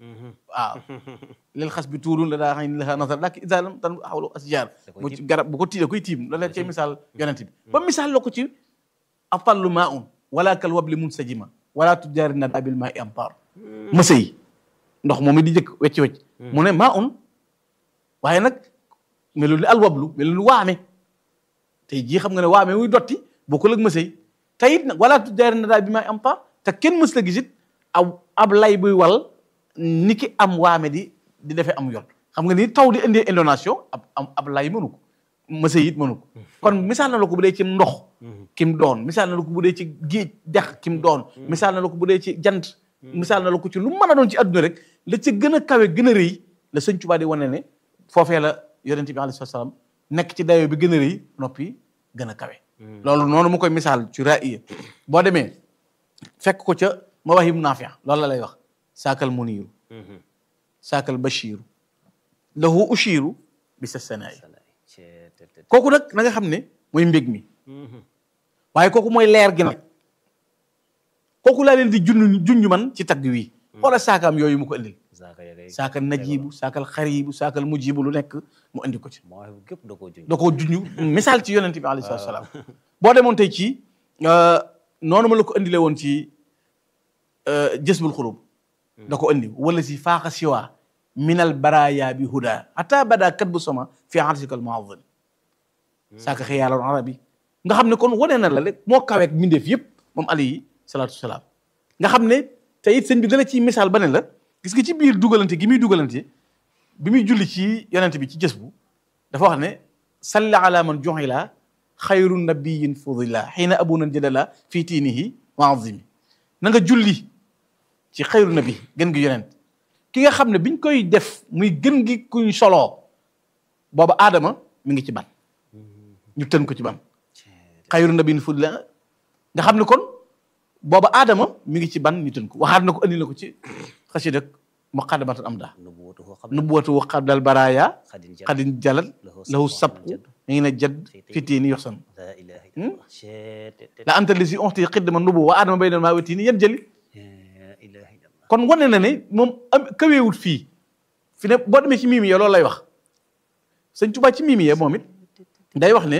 waaw lil xas bi tuurun la daa xam ne la nasar dak isa lam tan xawlu asjar mu ci garab bu ko tiide koy tiim loolu la cay misaal yonent bi ba misaal la ko ci atallu maa un wala kal wabli mun sajima wala tujaari na abil maa i ampar mësa yi ndox moom it di jëkk wecc wecc mu ne maa un waaye nag melul ni al wablu melul ni waame tey jii xam nga ne waame wuy dotti bokkul ak mësa yi te it nag wala tujaari na abil maa i ampar te kenn mës la gisit aw ab lay buy wal ni ki am waame di di defee am yoon xam nga ni taw di indee indonation ab ab ab lay mënu ko mësa it mënu ko kon misaal na la ko bu dee ci ndox kim doon misaal na la ko bu dee ci géej dex kim doon misaal na la ko bu dee ci jant misaal na la ko ci lu mën a doon ci adduna rek la ca gën a kawe gën a rëy la sëñ Tuubaa di wane ne foofee la yonent bi alayhi salaam nekk ci dayoo bi gën a rëy noppi gën a kawe loolu noonu mu koy misaal ci ra'iya boo demee fekk ko ca Mawaahib Naafi' loolu la lay wax saakal muniiru saakal bashiiru lahu ushiiru bi sa sanaay kooku nag na nga xam ne mooy mbég mi waaye kooku mooy leer gi nag kooku laa leen di junj junj man ci tagg wi wala saakaam yooyu mu ko indil saakal najibu saakal xaribu saakal mujibu lu nekk mu indi ko ci da koo junj misaal ci yonente bi alayhi salaatu salaam boo demoon tey ci noonu ma la ko indilee woon ci jësbul xulub da ko indi wala si faaxa siwa minal baraya bi huda ata bada kat bu sama fi arsikal muazim saaka xiyaaloon arabi nga xam ne kon wane na la rek moo kaweek mbindeef yëpp moom alayhi salaatu salaam nga xam ne te it sëñ bi dana ci misaal ba ne la gis nga ci biir dugalante gi muy dugalante bi muy julli ci yonente bi ci jës bu dafa wax ne salli ala man juxila xayru nabiyin fudila xiina abuna jadala fii tiinihi wa azimi na nga julli ci xayru nabi gën gi yonent ki nga xam ne biñ koy def muy gën gi kuñ soloo booba aadama mi ngi ci ban ñu tën ko ci ban xayru nabiyin fudila nga xam ne kon booba aadama mi ngi ci ban ñu tën ko waxaat na ko andi na ko ci xasida muqaddamatul amda nubuwatu qabdal baraya xadin jalal lahu sabqu mi ngi ne jadd fitiini yoxsan la anta li si onti xidma nubu wa aadama bay na maa wetiini yan jëli kon wane na ne moom am kaweewut fii fi ne boo demee ci miimi ya loolu lay wax sëñ Tuubaa ci miimi ya moom it day wax ne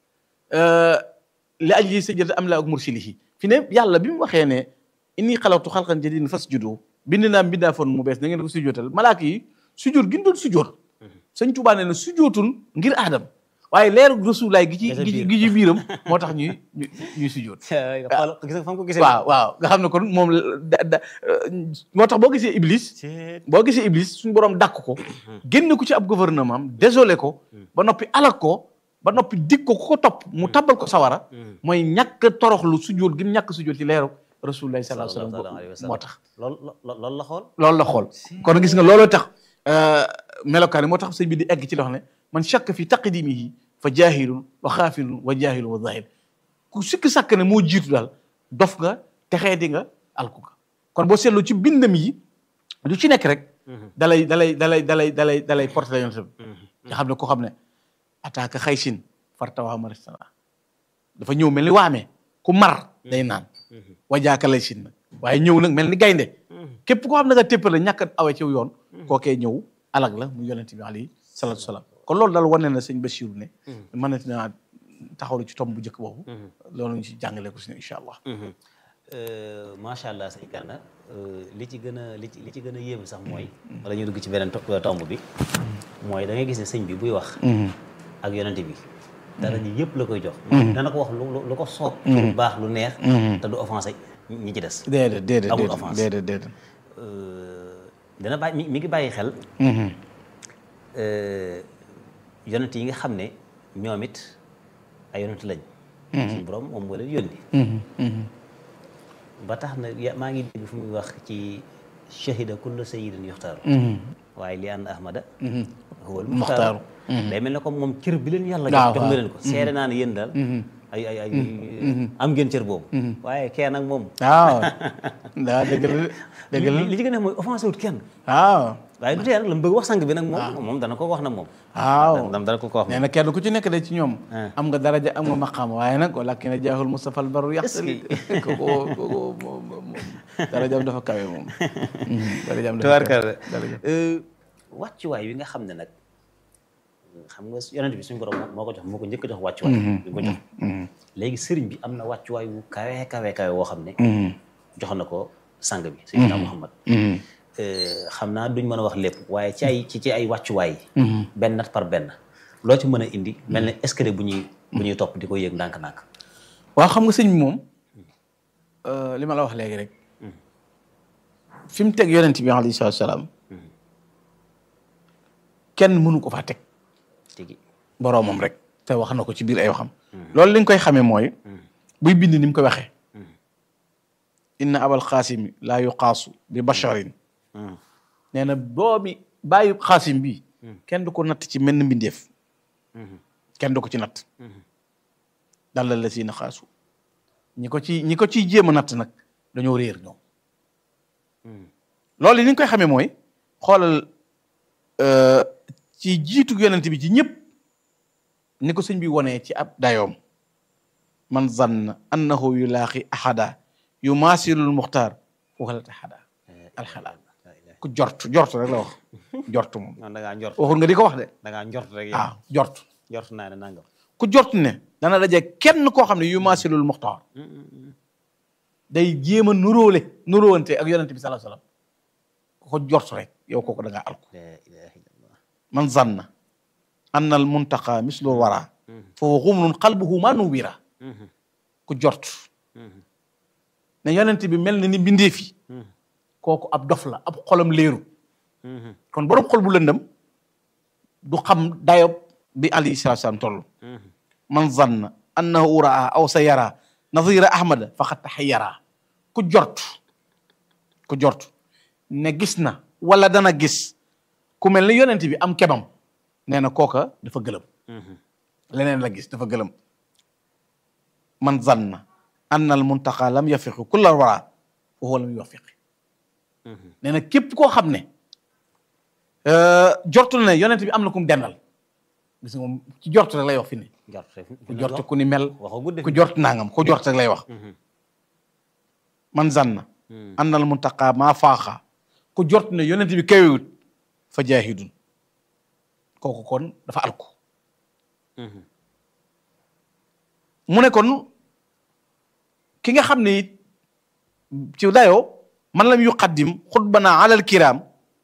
li ajli sajjada am la ak mursilihi fi ne yàlla bi mu waxee ne inni xalaqtu xalqan jadiidan fasjudu bind naa mbindaa foon mu bees da ngeen ko sujjootal malaaka yi sujjoot gi ñu doon sujjoot sëñ Tuubaa nee na sujjootul ngir aadam waaye leeru rasulaay gi ci gi ci biiram moo tax ñuy ñuy sujjoot waaw waaw nga xam ne kon moom da moo tax boo gisee iblis boo gisee iblis suñu borom dàkk ko génn ko ci ab gouvernement am désolé ko ba noppi alak ko ba noppi dig ko ku ko topp mu tabbal ko sawara mooy ñàkk toroxlu sujjoot gi mu ñàkk sujjoot ci leeru rasulullahi sallallahu alayhi wasallam moo tax loolu la xool loolu la xool kon gis nga looloo tax melokaan yi moo tax sëñ bi di egg ci loo xam ne man shakk fi taqdimihi fa jaahilun wa xaafilun wa jaahilun wa zahir ku sikki sàkk ne moo jiitu daal dof nga texee di nga alku nga kon boo seetloo ci bindam yi lu ci nekk rek dalay dalay dalay dalay dalay dalay porté la yonent bi nga xam ne ko xam ne attaque xaysin fartawaa maristana dafa ñëw mel ni waamee ku mar day naan wajaaka lay sin nag waaye ñëw nag mel ni gaynde képp koo xam ne nga téppale ñàkk awe ci yoon kookee ñëw alag la mu yonent bi alayhi salaatu salaam kon loolu daal wane na sëñ Bachirou ne mën na naa taxawlu ci tomb bu njëkk boobu loolu ñu ci jàngale ko si ne incha allah macha allah sëñ Gana li ci gën a li ci li ci gën a yéeme sax mooy wala ñu dugg ci beneen tomb bi mooy da ngay gis ne sëñ bi buy wax ak yonent bi dara ji yëpp la koy jox dana ko wax lu lu ko soob lu baax lu neex te du offensé ñi ci des déedéet déedéet amul offense déedéet déedéet dana bàyyi mi ngi bàyyi xel yonent yi nga xam ne ñoom it ay yonent lañ suñu borom moom moo leen yónni ba tax na maa ngi dégg fu muy wax ci shahida kullu sayyidin yuxtaaru waaye li ànd ahmada huwal muxtaaru day mel ne comme moom cër bi leen yàlla jox jox nga leen ko seere naa ne yéen daal ay ay ay am ngeen cër boobu waaye kee nag moom waaw daa dëgg la dëgg la li ci gën a mooy offensé wut kenn waaw waaye du tee nag la mu bëgg wax sang bi nag moom moom dana ko wax nag moom waaw dana dana ko ko wax nee na kenn ku ci nekk de ci ñoom Ah. am nga daraja am nga maqaam waaye nag walakin jaahul Mustafa al barru yaxtali kooku kooku moom moom darajaam dafa kawe moom darajaam dafa tubaarkalla daraja wàccuwaay wi nga xam ne nag xam nga yonent bi suñu borom moo- moo ko jox moo ko njëkk a jox wàccuwaay bi ko jox léegi sëriñ bi am na wàccuwaay wu kawe kawe kawe woo xam ne jox na ko sang bi Seydina Muhammad Euh, xam naa duñ mën a wax lépp waaye ci ay ci ci ay wàccuwaay benn nat par benn loo ci mën a indi mel ne escalier bu ñuy bu ñuy topp di ko yéeg ndànk-ndànk waaw xam nga sëñ bi moom li ma la wax léegi rek fi mu teg yonent bi alayhi salaatu salaam kenn mënu ko faa teg tigi boroomam rek te wax na ko ci biir ay waxam loolu li nga koy xamee mooy buy bind ni mu ko waxee inna abal xaasimi laa yuqaasu bi basharin nee na doomi bàyyi xaasim bi kenn du ko natt ci menn mbindeef kenn du ko ci natt dalla la si na xaasu ñi ko ci ñi ko ciy jéem a natt nag dañoo réer ñoom loolu li ni nga koy xamee mooy xoolal euh, ci jiitu yonent bi ci ñëpp ni ko sëñ bi wonee ci ab dayoom man zanna annahu yulaaxi ahada yu maasilul muxtaar waxalat ahada alxalaal ku jort jort rek la wax jort moom noonu da ngaa njort waxul nga di ko wax de da ngaa njort rek yow waaw jort njort naa ne nangam ku jort ne dana daje kenn koo xam ne yu maasilul muxtaar day jéem a nuróole nuróowante ak yonent bi sallallahu alayhi wasallam ku ko jort rek yow kooku da ngaa alku la ilaha illallah man zanna anna al muntaqa mislu wara fa huwa xumrun qalbuhu ma nuwira ku jort ne yonent bi mel na ni mbindeef yi kooku ab dof la ab xolam léeru kon borom xol bu lëndëm du xam dayob bi alayhi salaatu salaam toll man zanna annahu raa aw sa yara nazira ahmada faqad taxayyara ku jort ku jort ne gis na wala dana gis ku mel ni yonent bi am kebam nee na kooka dafa gëlëm leneen la gis dafa gëlëm man zanna anna al muntaqa lam yafiqi kulla wara fa huwa lam yuwafiqi nee na képp koo xam ne jortul ne yonent bi am na ku mu dendal gis nga moom ci jort rek lay wax fi ne njort rek ku jort ku ni mel waxoo gudde ku jort nangam ku jort rek lay wax man zanna anna al muntaqa maa faaxa ku jort ne yonent bi kawewut fa jaahidun kooku kon dafa alku mu ne kon ki nga xam ne it ci dayoo man lam yuqaddim xutbana alal kiram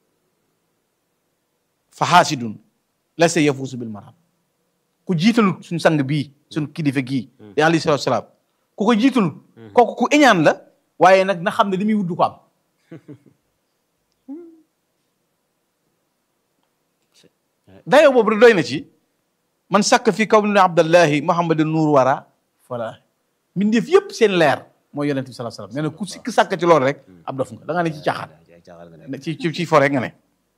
fa xaasidun la sa yafuusu bil maram ku jiitalut suñ sang bii suñ kilifa gii di alayhi salaatu salaam ku ko jiitalut kooku ku iñaan la waaye nag na xam ne li muy wudd ko am dayoo boobu rek doy na ci man sàkk fi kaw ni abdallahi muhammad nuur wara voilà mbindeef yëpp seen leer mooy yonent bi sallallahu alayhi wasallam nee na ku sikk sàkk ci loolu rek ab dof nga da nga ne ci caaxaan ay caaxaan nga ne ci ci ci fo rek nga ne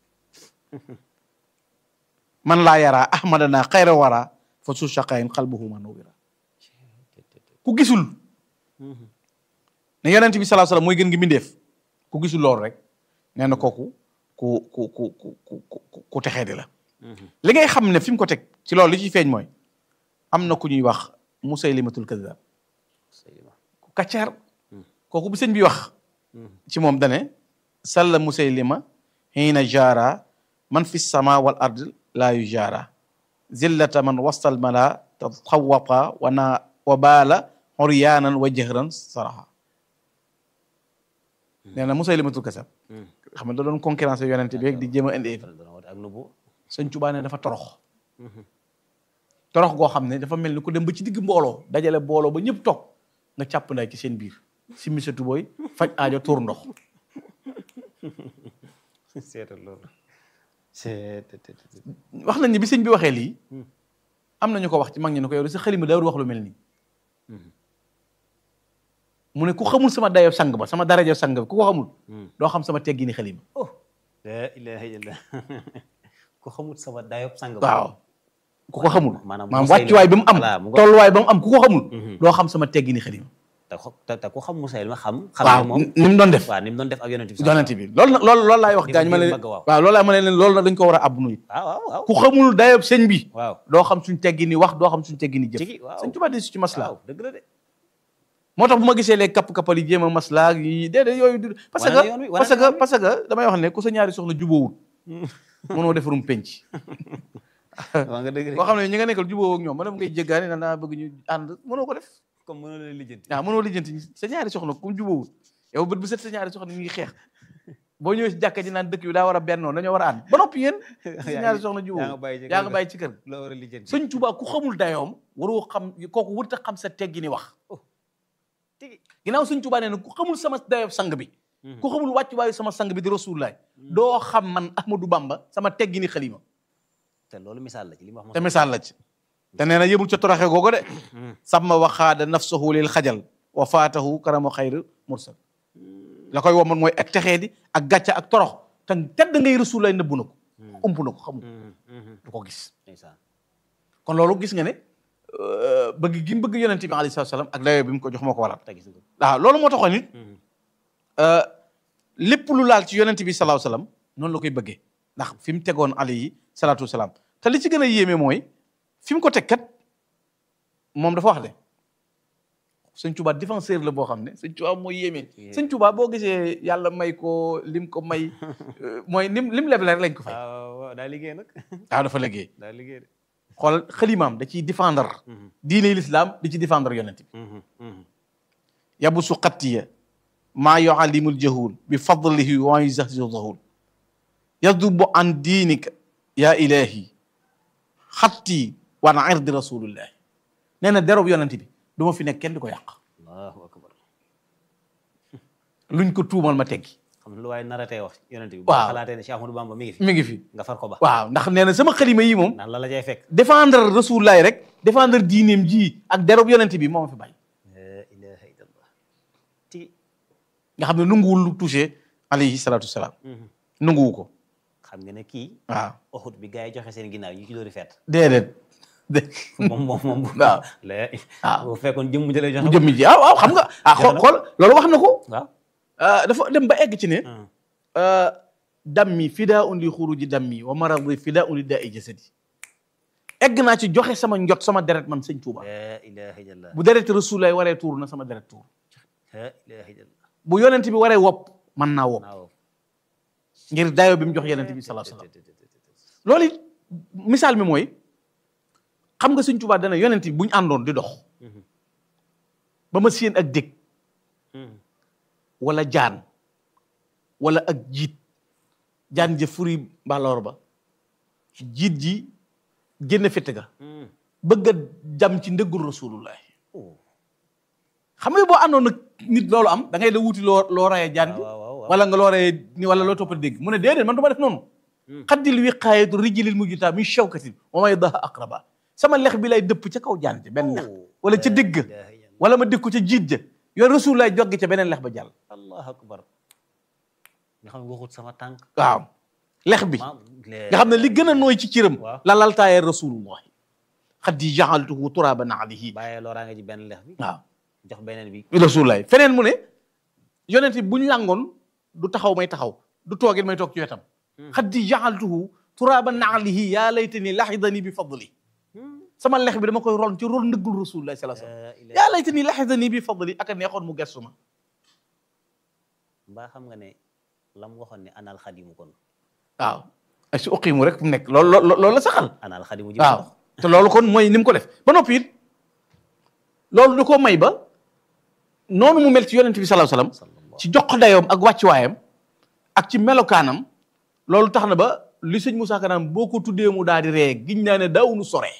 man laa yaraa ahmadana xayra wara fa su shaqayin qalbuhu man nuwira ku gisul ne yonent bi sallallahu alayhi wasallam mooy gën gi mbindeef ku gisul loolu rek nee na kooku ku ku ku ku ku ku ku texee di la li ngay xam ne fi mu ko teg ci loolu li ci feeñ mooy am na ku ñuy wax musaylimatul kadab ku kaccaar kooku bu sëñ bi wax ci moom dane salla musaylima xiina jaara man fi sama wal ard laa yu jaara zillata man wastal mala tatxawata wana wa baala xoryaanan wa jëhran saraxa nee na musaylimatul kadab xam ne da doon concurrence yonente bi rek di jéem a indi dana woote ak nubu sëñ Tuubaa ne dafa torox torox goo xam ne dafa mel ni ku dem ba ci digg mbooloo dajale mbooloo ba ñëpp toog nga càpp nday ci seen biir si misatu booy faj aajo tuur ndox seetal loolu seetal wax nañ ni bi sëñ bi waxee lii am nañu ko wax ci mag ñi ne ko yow sa xalima daawul wax lu mel nii mu ne ku xamul sama dayo sang ba sama darajo sang ba ku ko xamul doo xam sama teggini xalima la ilaha illallah ku xamut sama dayob sang waaw ku ko xamul maanaam maanaam Musaylima- wàccuwaay ba mu am voilà, mu ngo- tolluwaay ba mu am ku ko xamul doo xam sama teggini xalima te xo- te te ku xam Musaylima xam xam waaw ne moom ni mu doon def waaw ni mu doon def ak yonent bi yonent bi loolu nag loolu loolu laay wax Ni mu- gaañ ma ni ne mu bëgg a wax. waaw loolu laay ma ne leen loolu nag dañ ko war a abbu nuyu waaw waaw waaw ku xamul dayob sëñ bi waaw doo xam suñ teggini wax doo xam suñ teggini jëf Tigi, waaw. sëñ Tuubaa di su ci maslaa waaw dëgg la de moo tax bu ma gisee les kapp-kappal yi jéem a maslaa yi déedéet yooyu du parce Wane na que yoon wi, wane parce na que yoon wi. parce que damay wax ne ku sa ñaari soxla jubóowul mënoo defarum penc waa nga dëgg de koo xam ne ñi nga nekkal jubóowoo ak ñoom ma dem ngay jéggaani na naa bëgg ñu ànd mënoo ko def comme mënoo leen lijjanti waaw mënoo lijjanti sa ñaari soxna ku jubóowul yow bët bu set sa ñaari soxna ñu ngi xeex boo ñëwee si jàkka ji naan dëkk bi daa war a bennoo dañoo war a ànd ba noppi yéen sa ñaari soxna jubóowul yaa nga bàyyi ci kër la war a lijjanti sëñ Tuubaa ku xamul dayoom waroo xam kooku wërta xam sa teggi ni wax tigi ginnaaw sëñ Tuubaa nee na ku xamul sama dayoom sang bi ku xamul wàccuwaayu sama sang bi di rasulullaay doo xam man Ahmadou Bamba sama teggi ni xalima te loolu misaal la ci li mu wax te misaal la ci te nee na yëmul ca toroxe googu de sama waxaada nafsahu lil xajal wa faatahu karama xayr mursal la koy woman mooy ak texee di ak gàcca ak torox te tedd ngay rasulullaay nëbbu na ko ump na ko xamul du ko gis ndeysaan kon loolu gis nga ne euh, bëgg gi mu bëgg yonente bi alayhi salaatu salaam ak dayoo bi mu ko jox moo ko waral te gis nga waaw loolu moo taxoon it euh, lépp lu laal ci yonente bi salaahu salaam noonu la koy bëggee ndax fi mu tegoon alayhi salaatu salaam te li ci gën a yéeme mooy fi mu ko teg kat moom dafa wax de sëñ Tuubaa défenseur la boo xam ne sëñ Tuubaa mooy yéeme sëñ Tuubaa boo gisee yàlla may ko lim ko may euh, mooy lim lim leble rek lañ ko fay waaw waaw daa liggéey nag waaw dafa liggéey daa liggéey de xool xalimaam da ciy défendre diine l'islam di ci défendre yonent bi yabusu xattiya maa yuallimul jahul bi fadlihi wa yuzahzihu zahul yadubu an diinika ya ilahi xatti wa an irdi rasulillahi nee na derob yonent bi du ma fi nekk kenn di ko yàq allahu akbar luñ ko tuumal ma teggi xam lu waaye naratee wax yonent bi Waaw. boo xalaatee ne Cheikh Ahmadou Bamba mi ngi fi mi ngi fi nga far ko ba waaw ndax nee na sama xalima yi moom ndax la la cay fekk défendre rasulullahi rek défendre diineem ji ak derob yonent bi moo ma fi bàyyi la ilaha illallah tigi nga xam ne nanguwul lu touché alayhi salatu wasalaam nanguwu ko xam nga ne kii waaw Uhud bi gars yi joxe seen ginnaaw ñu ci doori feet déedéet dé moom moom moom waaw la waaw. bu fekkoon jëmm jëlee joxe mu jëmmi ji ah waaw xam nga ah xool xool loolu wax na ko waaw ah, dafa dem ba egg ci ne ah, dammi fidaa un li xuruji dammi wa maradi fidaa un li daa i jasadi egg naa ci joxe sama njot sama deret man sëñ Tuuba la ilaha illallah bu deret rasulaay waree tuur na sama deret tuur la ilaha illallah bu yonent bi waree wopp mën naa wopp waaw ngir dayo bi mu jox yonent bi sallallahu alayhi wasallam loolu it misaal mi mooy xam nga sëñ Tuuba dana yonent bi bu ñu àndoon di dox ba ma séen ak dég wala jaan wala ak jiit jaan ja furi mbaloor ba jiit ji génn fitt ga bëgg a jam ci ndëggul rasulullah xam nga boo àndoon nag nit loolu am da ngay da wuti loo loo rayee jaan ji waaw waaw waaw wala nga loo rayee ni wala loo toppa dégg mu ne déedéet man du ma def noonu xaddil wiqaayatu rijlil mujjuta min shawkatin wa may daha aqraba sama lex bi lay dëpp ca kaw jaan ji benn lex wala ca dégg wala ma dégg ko ca jiit ja yoon rasulullah joggi ca beneen lex ba jàll allahu akbar nga xam ne waxut sama tànk waaw lex bi ma nga xam ne li gën a nooy ci cëram Waaw. la laltaayee rasulullah xaddi jaxaltuhu turaban alayhi bàyyee looraa nga ji benn lex bi waaw jox beneen bi rasulullah feneen mu ne yonent bi buñ làngoon du taxaw may taxaw du toogit may toog ci wetam xaddi jaxaltuhu turaban alayhi yaa laytani laxidani bi fadli sama lex bi dama koy ron ci ron ndëggul rasulullah sallallahu alayhi wasallam la ilaha yaa laytani laxidani bi fadli ak a neexoon mu gestu ma mbaa xam nga ne lam waxoon ne anal xadimu kon waaw ay si uqimu rek fu mu nekk loolu loolu loolu la saxal anal xadimu ji waaw te loolu kon mooy ni mu ko def ba noppi it loolu da koo may ba noonu mu mel ci yonent bi sallallahu alayhi wasallam ci jox ko dayoom ak wàccuwaayam ak ci melokaanam loolu tax na ba li sëñ Moussa Kanam boo ko tuddee mu daal di ree giñ naa ne daawunu sore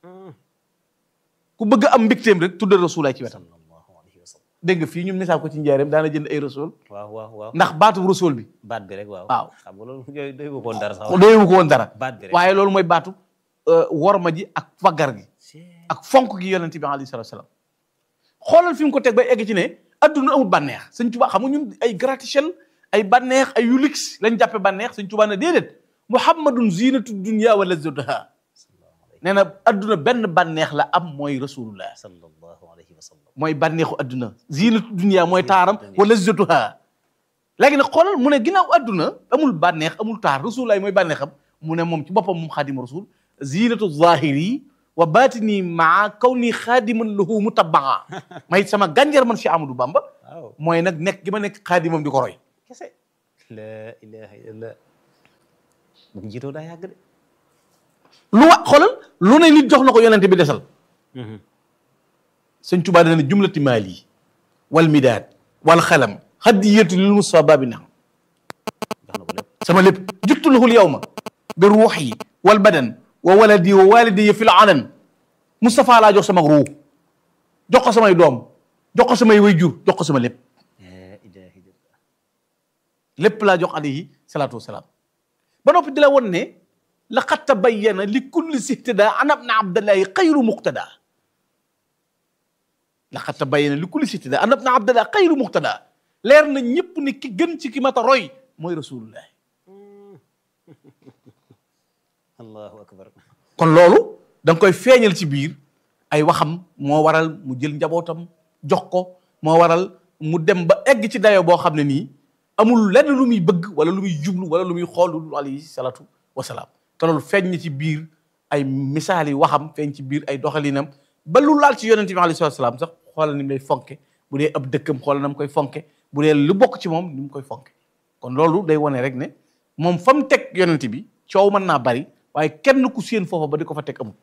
ku bëgg am mbégteem rek tuddal rasulaay ci wetam sallallahu alayhi wa sallam dégg nga fii ñun misaal ko ci njaareem daana jënd ay rasul waaw waaw waaw ndax baatu rasul bi baat bi rek waaw waaw. xam nga loolu yooyu doy ko woon dara sax doyewu ko woon dara baat bi rek waaye loolu mooy baatu worma ji ak faggar gi ak fonk gi yonent bi alayhi salatu wasalam xoolal fi mu ko teg ba egg ci ne adduna amul bànneex sëñ Tuubaa xam nga ñun ay gratte-ciel ay bànneex ay yu luxe lañ jàppe bànneex sëñ Tuubaa ne déedéet muhammadun zinatu dunya wa lazzatuha nee na adduna benn bànneex la am mooy rasulullah sallallahu alayhi wa sallam mooy bànneexu adduna zinatu dunia mooy taaram wala zatuha léegi nag xoolal mu ne ginnaaw adduna amul bànneex amul taar rasulullah mooy bànneexam mu ne moom ci boppam moom xaadimu rasul zinatu zahiri wa batini maa kaw nii xaadiman lahu mutabaa may sama gànjar man si Amadou Bamba waaw mooy nag nekk gi ma nekk xaadimam di ko roy kese la ilaha illallah bu mu jiitoo daa yàgg de lu wa xoolal lu ne nit jox na ko yonente bi desal sëñ Tuubaa dana ne jumlati maali wal midaad wal xalam hadiyatu lil Mustafa baabi naam jox na ko lépp sama lépp juttu lahul yawma bi ruuxi wal badan wa waladi wa walidi fil alan Mustafa laa jox sama ruux jox ko samay doom jox ko samay wayjur jox ko sama lépp la ilaha illallah lépp laa jox alayhi salaatu wasalaam ba noppi di la won ne laqad tabayyana li kulli sihtada an abna abdallahi xayru muqtada laqad tabayyana li kulli sihtada an abna abdallahi xayru muqtada leer na ñëpp ni ki gën ci ki mata roy mooy rasulullah allahu akbar kon loolu da nga koy feeñal ci biir ay waxam moo waral mu jël njabootam jox ko moo waral mu dem ba egg ci dayo boo xam ne nii amul lenn lu muy bëgg wala lu muy jublu wala lu muy xool lu alayhi salaatu wasalaam te loolu feeñ na ci biir ay misaal yi waxam feeñ ci biir ay doxalinam ba lu laal ci yonente bi alayhi salaatu wasalaam sax xoolal ni mu lay fonke bu dee ab dëkkam xoolal na mu koy fonke bu dee lu bokk ci moom ni mu koy fonke kon loolu day wane rek ne moom fa mu teg yonente bi coow mën naa bari waaye kenn ku séen foofa ba di ko fa teg amul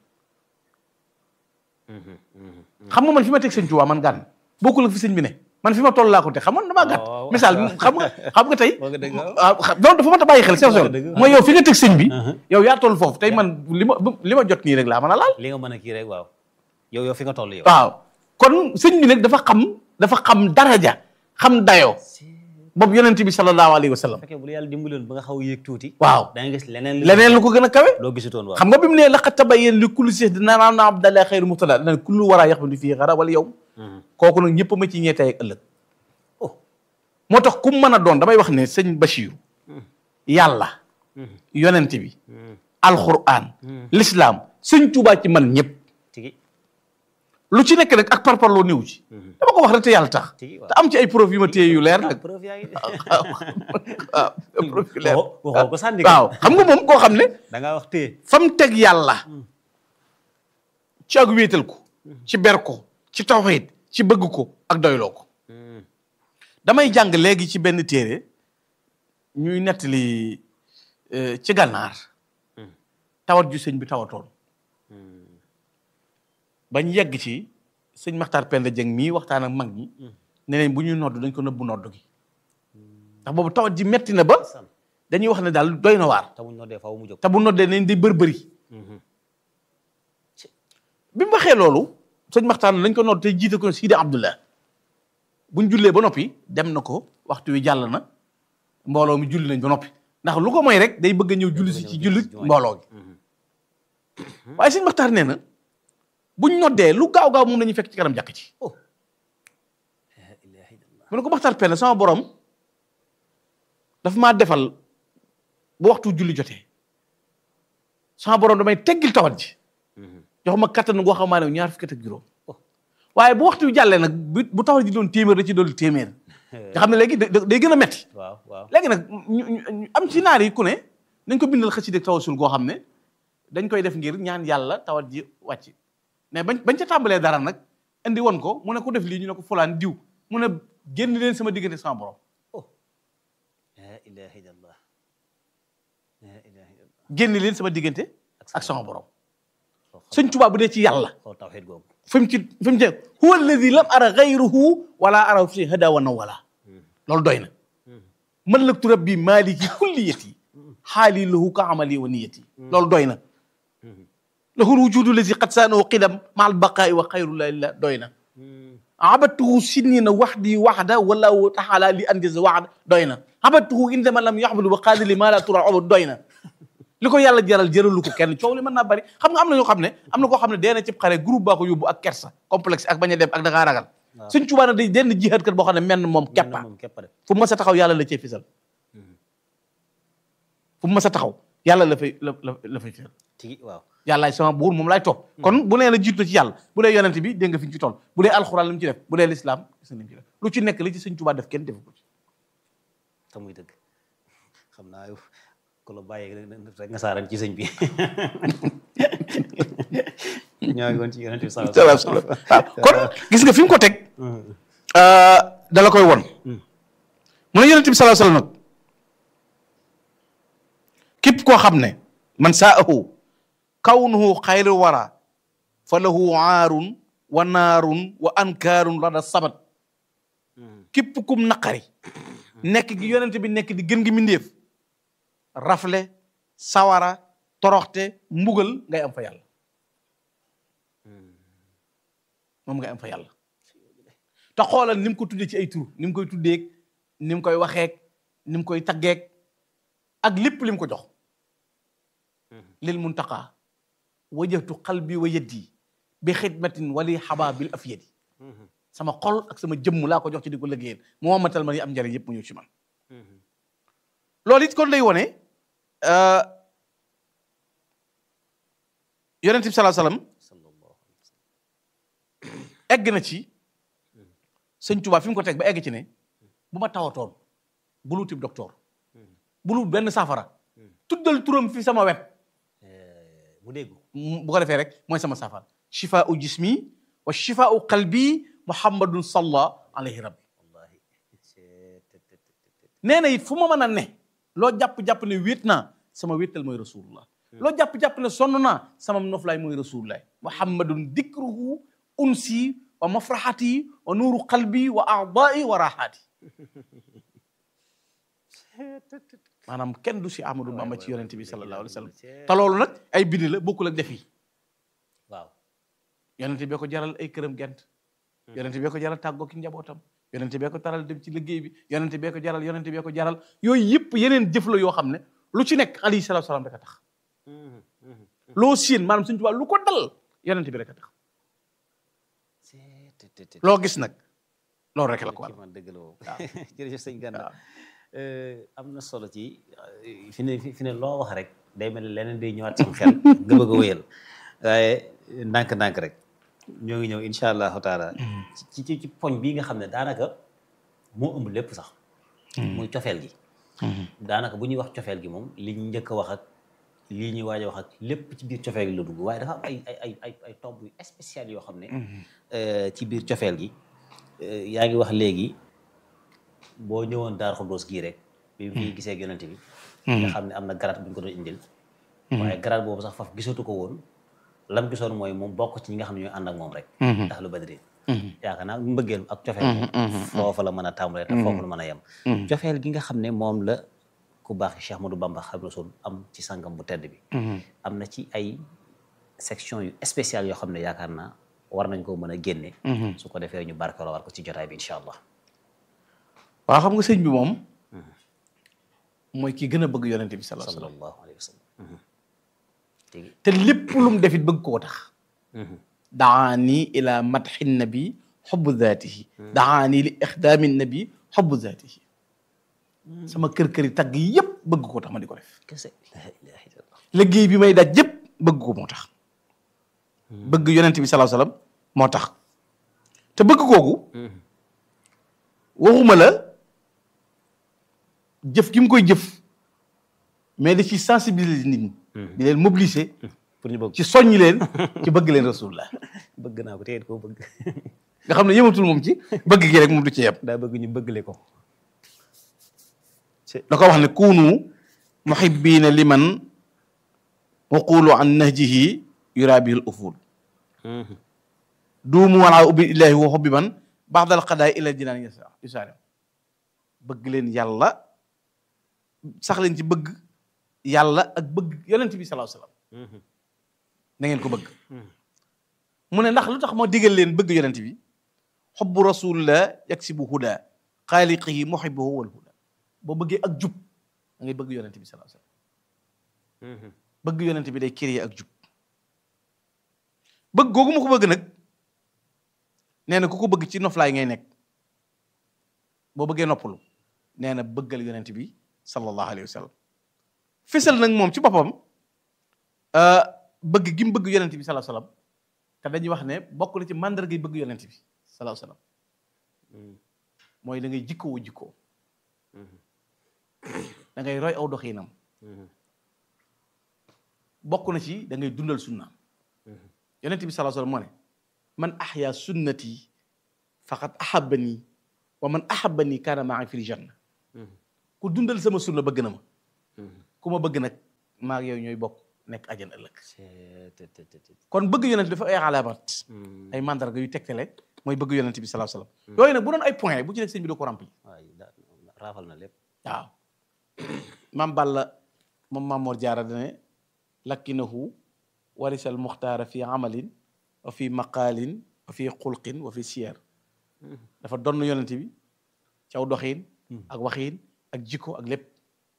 xam nga man fi ma teg sëñ Tuubaa man gànn bokkul ak fi sëñ bi ne man fi ma toll laa ko teg xam nga damaa gàtt waaw. misaal xam nga xam nga tey Wax nga dëgg, waaw. ah xam- loolu dafa mat a bàyyi xel sew sew nga dëgg, mooy yow fi nga teg sëñ bi Uh-huh. yow yaa toll foofu tey man li ma li ma jot nii rek laa mën a laal li nga mën a kii rek waaw yow yow fi nga toll yow waaw kon sëñ bi nag dafa xam dafa xam daraja xam dayoo boobu yonent bi sallallahu alayhi wa sallam fekkee bu la yàlla dimbaloon ba nga xaw a yéeg tuuti waaw da nga gis leneen leneen lu ko gën a kawe loo gisutoon waaw xam nga bi mu ne laqad tabayyana li kulli shay'in dina naan na abdallah xayru muqtada dana kullu wara yaxmadu fii xara wala yow kooku nag ñëpp ma ci ñee tey ak ëllëg oh moo tax ku mu mën a doon damay wax ne sëñ Bachir yàlla yonent bi alquran l'islam sëñ Tuubaa ci man ñëpp tigi lu ci nekk nag ak parparloo néew ci dama ko wax rek te yàlla tax Tigi, waaw. te am ci ay preuve yu ma téye yu leer nag preuve yaa ngi waaw preuve yu leer waxoo waxoo ko sànni ko. waaw xam nga moom koo xam ne da ngaa wax téye fa mu teg yàlla ci ak wéetal ko ci ber ko ci tawxiid ci bëgg ko ak doyloo ko damay jàng léegi ci benn téere ñuy nettali euh, ci gànnaar tawat ju sëñ bi tawatoon bañ yegg ci sëñ Maxtaar Penda Jeng mii waxtaan ak mag ñi ne nañ bu ñuy nodd dañ ko nëbbu nodd gi ndax boobu tawat ji metti na ba san dañuy wax ne daal doy na waar te muñ noddee faw mu jóg te bu noddee nañ di bërbëri bi mu waxee loolu sëñ Maxtaan lañ ko nodd te jiite ko Sidi Abdullah buñ jullee ba noppi dem na ko waxtu wi jàll na mbooloo mi julli nañ ba noppi ndax lu ko mooy rek day bëgg a ñëw julli si ci julli mbooloo gi waaye sëñ Maxtaan nee na buñ noddee lu gaaw gaaw moom la ñuy fekk ci kanam jàkk ci oh la ilaha illallah mu ne ko Maxtaar Penda sama borom dafa maa defal bu waxtu julli jotee sama borom damay teggil tawat ji jox ma kattan goo xam ne ñaar fukki at ak juróom waaye bu waxtu wi jàllee nag bu bu tawat ji doon téeméer da ci doon téeméer nga xam ne léegi da- da- day gën a metti waaw waaw léegi nag ñu ñu- am ci naar yi ku ne nañ ko bindal xasida tawasul goo xam ne dañ koy def ngir ñaan yàlla tawat ji wàcc mais bañ bañ ca tàmbalee dara nag indi woon ko mu ne ku def lii ñu ne ko fulaan diw mu ne génn leen sama diggante sama borom oh la ilaha illallah la ilaha illallah génn leen sama diggante ak sama borom sëñ Tuubaa bu dee ci yàlla xool tawxiid googu fi mu ci fi mu ci huwa alladi lam ara gayruhu wala ara fi hada wa nawala loolu doy na malaktu rabbi maliki kulliyati xaali lahu ka amali wa niyati loolu doy na lahu lwujudu lazi qad saanahu qidam ma albaqaai wa xayrullahi lillah doy na abadtuhu sinina waxdi waxda wallahu taala li anjaza waxda doy na abadtuhu indama lam yaxbulu wa qaali li ma la tura obad doy na li ko yàlla jaral jëralu ko kenn coow li mën naa bari xam nga am na ñoo xam ne am na koo xam ne dee na cib xare groupe baa ko yóbbu ak kersa complexe ak bañ a dem ak da ngaa ragal suñ Tuubaa nag day denn jihaat kat boo xam ne menn moom keppa moom képp a def fu mu mës a taxaw yàlla la cee fisal fu mu mës a taxaw yàlla la fay la la la fay teel tigi waaw yàllaay sama buur moom laay topp kon bu nee la jiitu ci yàlla bu dee yonent bi dégg nga fi ñu ci toll bu dee alxuraan li mu ci def bu dee lislaam gis nga li mu ci def lu ci nekk li ci sëñ Tuubaa def kenn defu ko ci te muy dëgg xam naa yow ku la bàyyee rek nga saaran ci sëñ bi ñoo ngi woon ci yonent bi sallallahu alayhi wa sallam waaw kon gis nga fi mu ko teg dala koy won mu ne yonent bi sallallahu alayhi wa sallam nag képp koo xam ne man saahu kawnuhu xayru wara fa lahu aarun wa naarun wa ankaarun rada sabat képp kum naqari nekk gi yonent bi nekk di gën gi mindéef rafle sawara toroxte mbugal ngay am fa yàlla moom ngay am fa yàlla te xoolal ni mu ko tuddee ci ay tur ni mu koy tuddeeg ni mu koy waxeek ni mu koy taggeek ak lépp li mu ko jox lil muntaqa wajjahtu qalbi wa yaddi bi xidmatin wali xaba bil afyadi sama xol ak sama jëmm laa ko jox ci di ko liggéeyal mu wammatal ma yi am njariñ yëpp mu ñëw ci man loolu it kon lay wone yonent bi salaa salaam egg na ci sëñ Tuubaa fi mu ko teg ba egg ci ne bu ma tawatoon bulu tib docteur bulu benn saafara tuddal turam fi sama wet mu dégg bu ko defee rek mooy sama saafara shifaau jismi wa shifaau qalbi muhammadun salla alayhi rabbi wallahi nee na it fu ma mën a ne loo jàpp-jàpp ne wéet naa sama wéetal mooy rasulullah loo jàpp-jàpp ne sonn naa sama noflaay mooy rasulullah muhammadun dikruhu unsi wa mafraxati wa nuuru qalbi wa aadai wa raxaati maanaam kenn du si Ahmadou Bamba ci yonente bi sallallahu alayhi wa sallam te loolu nag ay bind la bokkul ak def yi waaw yonente bee ko jaral ay këram gent yonente bee ko jaral tàggoo ki njabootam yonente bee ko taral dem ci liggéey bi yonente bee ko jaral yonente bee ko jaral yooyu yëpp yeneen jëf la yoo xam ne lu ci nekk alayhi salaatu salaam rek a tax loo siin maanaam suñu tubaab lu ko dal yonente bi rek a tax loo gis nag loolu rek la ko waral man dëgg la moom jërëjëf sëñ Gana am na solo ci fi ne fi ne loo wax rek day mel ne leneen day ñëwaat sama xel nga bëgg a wéyal waaye ndànk-ndànk rek ñoo ngi ñëw incha allahu taala ci ci ci poñ bii nga xam ne daanaka moo ëmb lépp sax muy cofeel gi daanaka bu ñuy wax cofeel gi moom li ñu njëkk a wax ak lii ñuy waaj a wax ak lépp ci biir cofeel gi la dugg waaye dafa am ay ay ay ay ay tomb yu spécial yoo xam ne ci biir cofeel gi yaa ngi wax léegi boo ñëwoon Daaru Xuddoos gii rek bi mu fi gisee ak yonent bi nga xam ne am na garaat bu ñu ko doon indil waaye garaat boobu sax faf gisatu ko woon lam gisoon mooy moom bokk ci ñi nga xam ne ñooy ànd ak moom rek ndax lu badri yaakaar naa mbëggeel ak cofeel moom foofa la mën a tàmbalee te foofu la mën a yem cofeel gi nga xam ne moom la ku baax Cheikh Ahmadou Bamba Xaadimu Rasuul am ci sangam bu tedd bi am na ci ay section yu spéciale yoo xam ne yaakaar naa war nañ koo mën a génne su ko defee ñu barkeloo war ko ci jotaay bi incha allah waaw xam nga sëñ bi moom mooy ki gën a bëgg yonente bi sallallahu alayhi wa sallam sallallahu alayhi wa sallam tigi te lépp lu mu defit bëgg koo tax daani ila madxi nabi xubbu zaatihi daani li ixdaami nabi xubbu zaatihi sama kër-këri tagg yépp bëgg koo tax ma di ko def kese la ilaha illallah liggéey bi may daj yépp bëgg ko moo tax bëgg yonente bi sallallahu alayhi wa sallam moo tax te bëgg kooku waxuma la jëf gi mu koy jëf mais da ci sensibiliser nit ñi di leen mobiliser pour ñu bëgg ci soññi leen ci bëgg leen rasulullah bëgg naa ko te koo bëgg nga xam ne yëmatul moom ci bëgg gi rek moom du ci yem daa bëgg ñu bëggle ko da ko wax ne kunu muhibbina liman waqulu an nahjihi yurabihil uful duumu walaa ubbi illahi wa hubbi man baxdal xadaay ila jinaan yasa yusaare bëgg leen yàlla sax leen ci bëgg yàlla ak bëgg yonent bi sallallahu alayhi wasallam na ngeen ko bëgg mu ne ndax lu tax ma digal leen bëgg yonent bi xubbu rasulillah yaksibu huda xaaliqihi muhibbuhu wal huda boo bëggee ak jub da ngay bëgg yonent bi sallallahu alayhi wasallam bëgg yonent bi day créer ak jub bëgg googu ma ko bëgg nag nee na ku ko bëgg ci noflaay ngay nekk boo bëggee noppalu nee na bëggal yonent bi sallallahu alayhi wa sallam fésal nag moom ci boppam bëgg gi mu bëgg yonent bi sallallahu alayhi wasallam te dañuy wax ne bokk na ci mandarga yi bëgg yonent bi sallallahu alayhi wasallam mooy da ngay jikkoo jikkoo da ngay roy aw doxinam bokk na ci da ngay dundal sunnaam yonent bi sallallahu alayhi wasallam moo ne man ahya sunnati faqad ahabbani wa man ahabbani kaana ma'i fil janna ku dundal sama sunna bëgg na ma ku ma bëgg nag maa ak yow ñooy bokk nekk àjjana ëllëg kon bëgg yonent dafa ay alaamat ay mandarga yu tegtale mooy bëgg yonent bi sallallahu alayhi wasallam yooyu nag bu doon ay point bu ci nekk sëñ bi doo ko rempli waay daa raafal na lépp waaw maam Balla moom Maam Mor Jaara dane lakkinahu warisal muxtaara fi amalin wa fi maqaalin wa fi xulqin wa fi siyar dafa donn yonent bi caw doxiin ak waxiin ak jikko ak lépp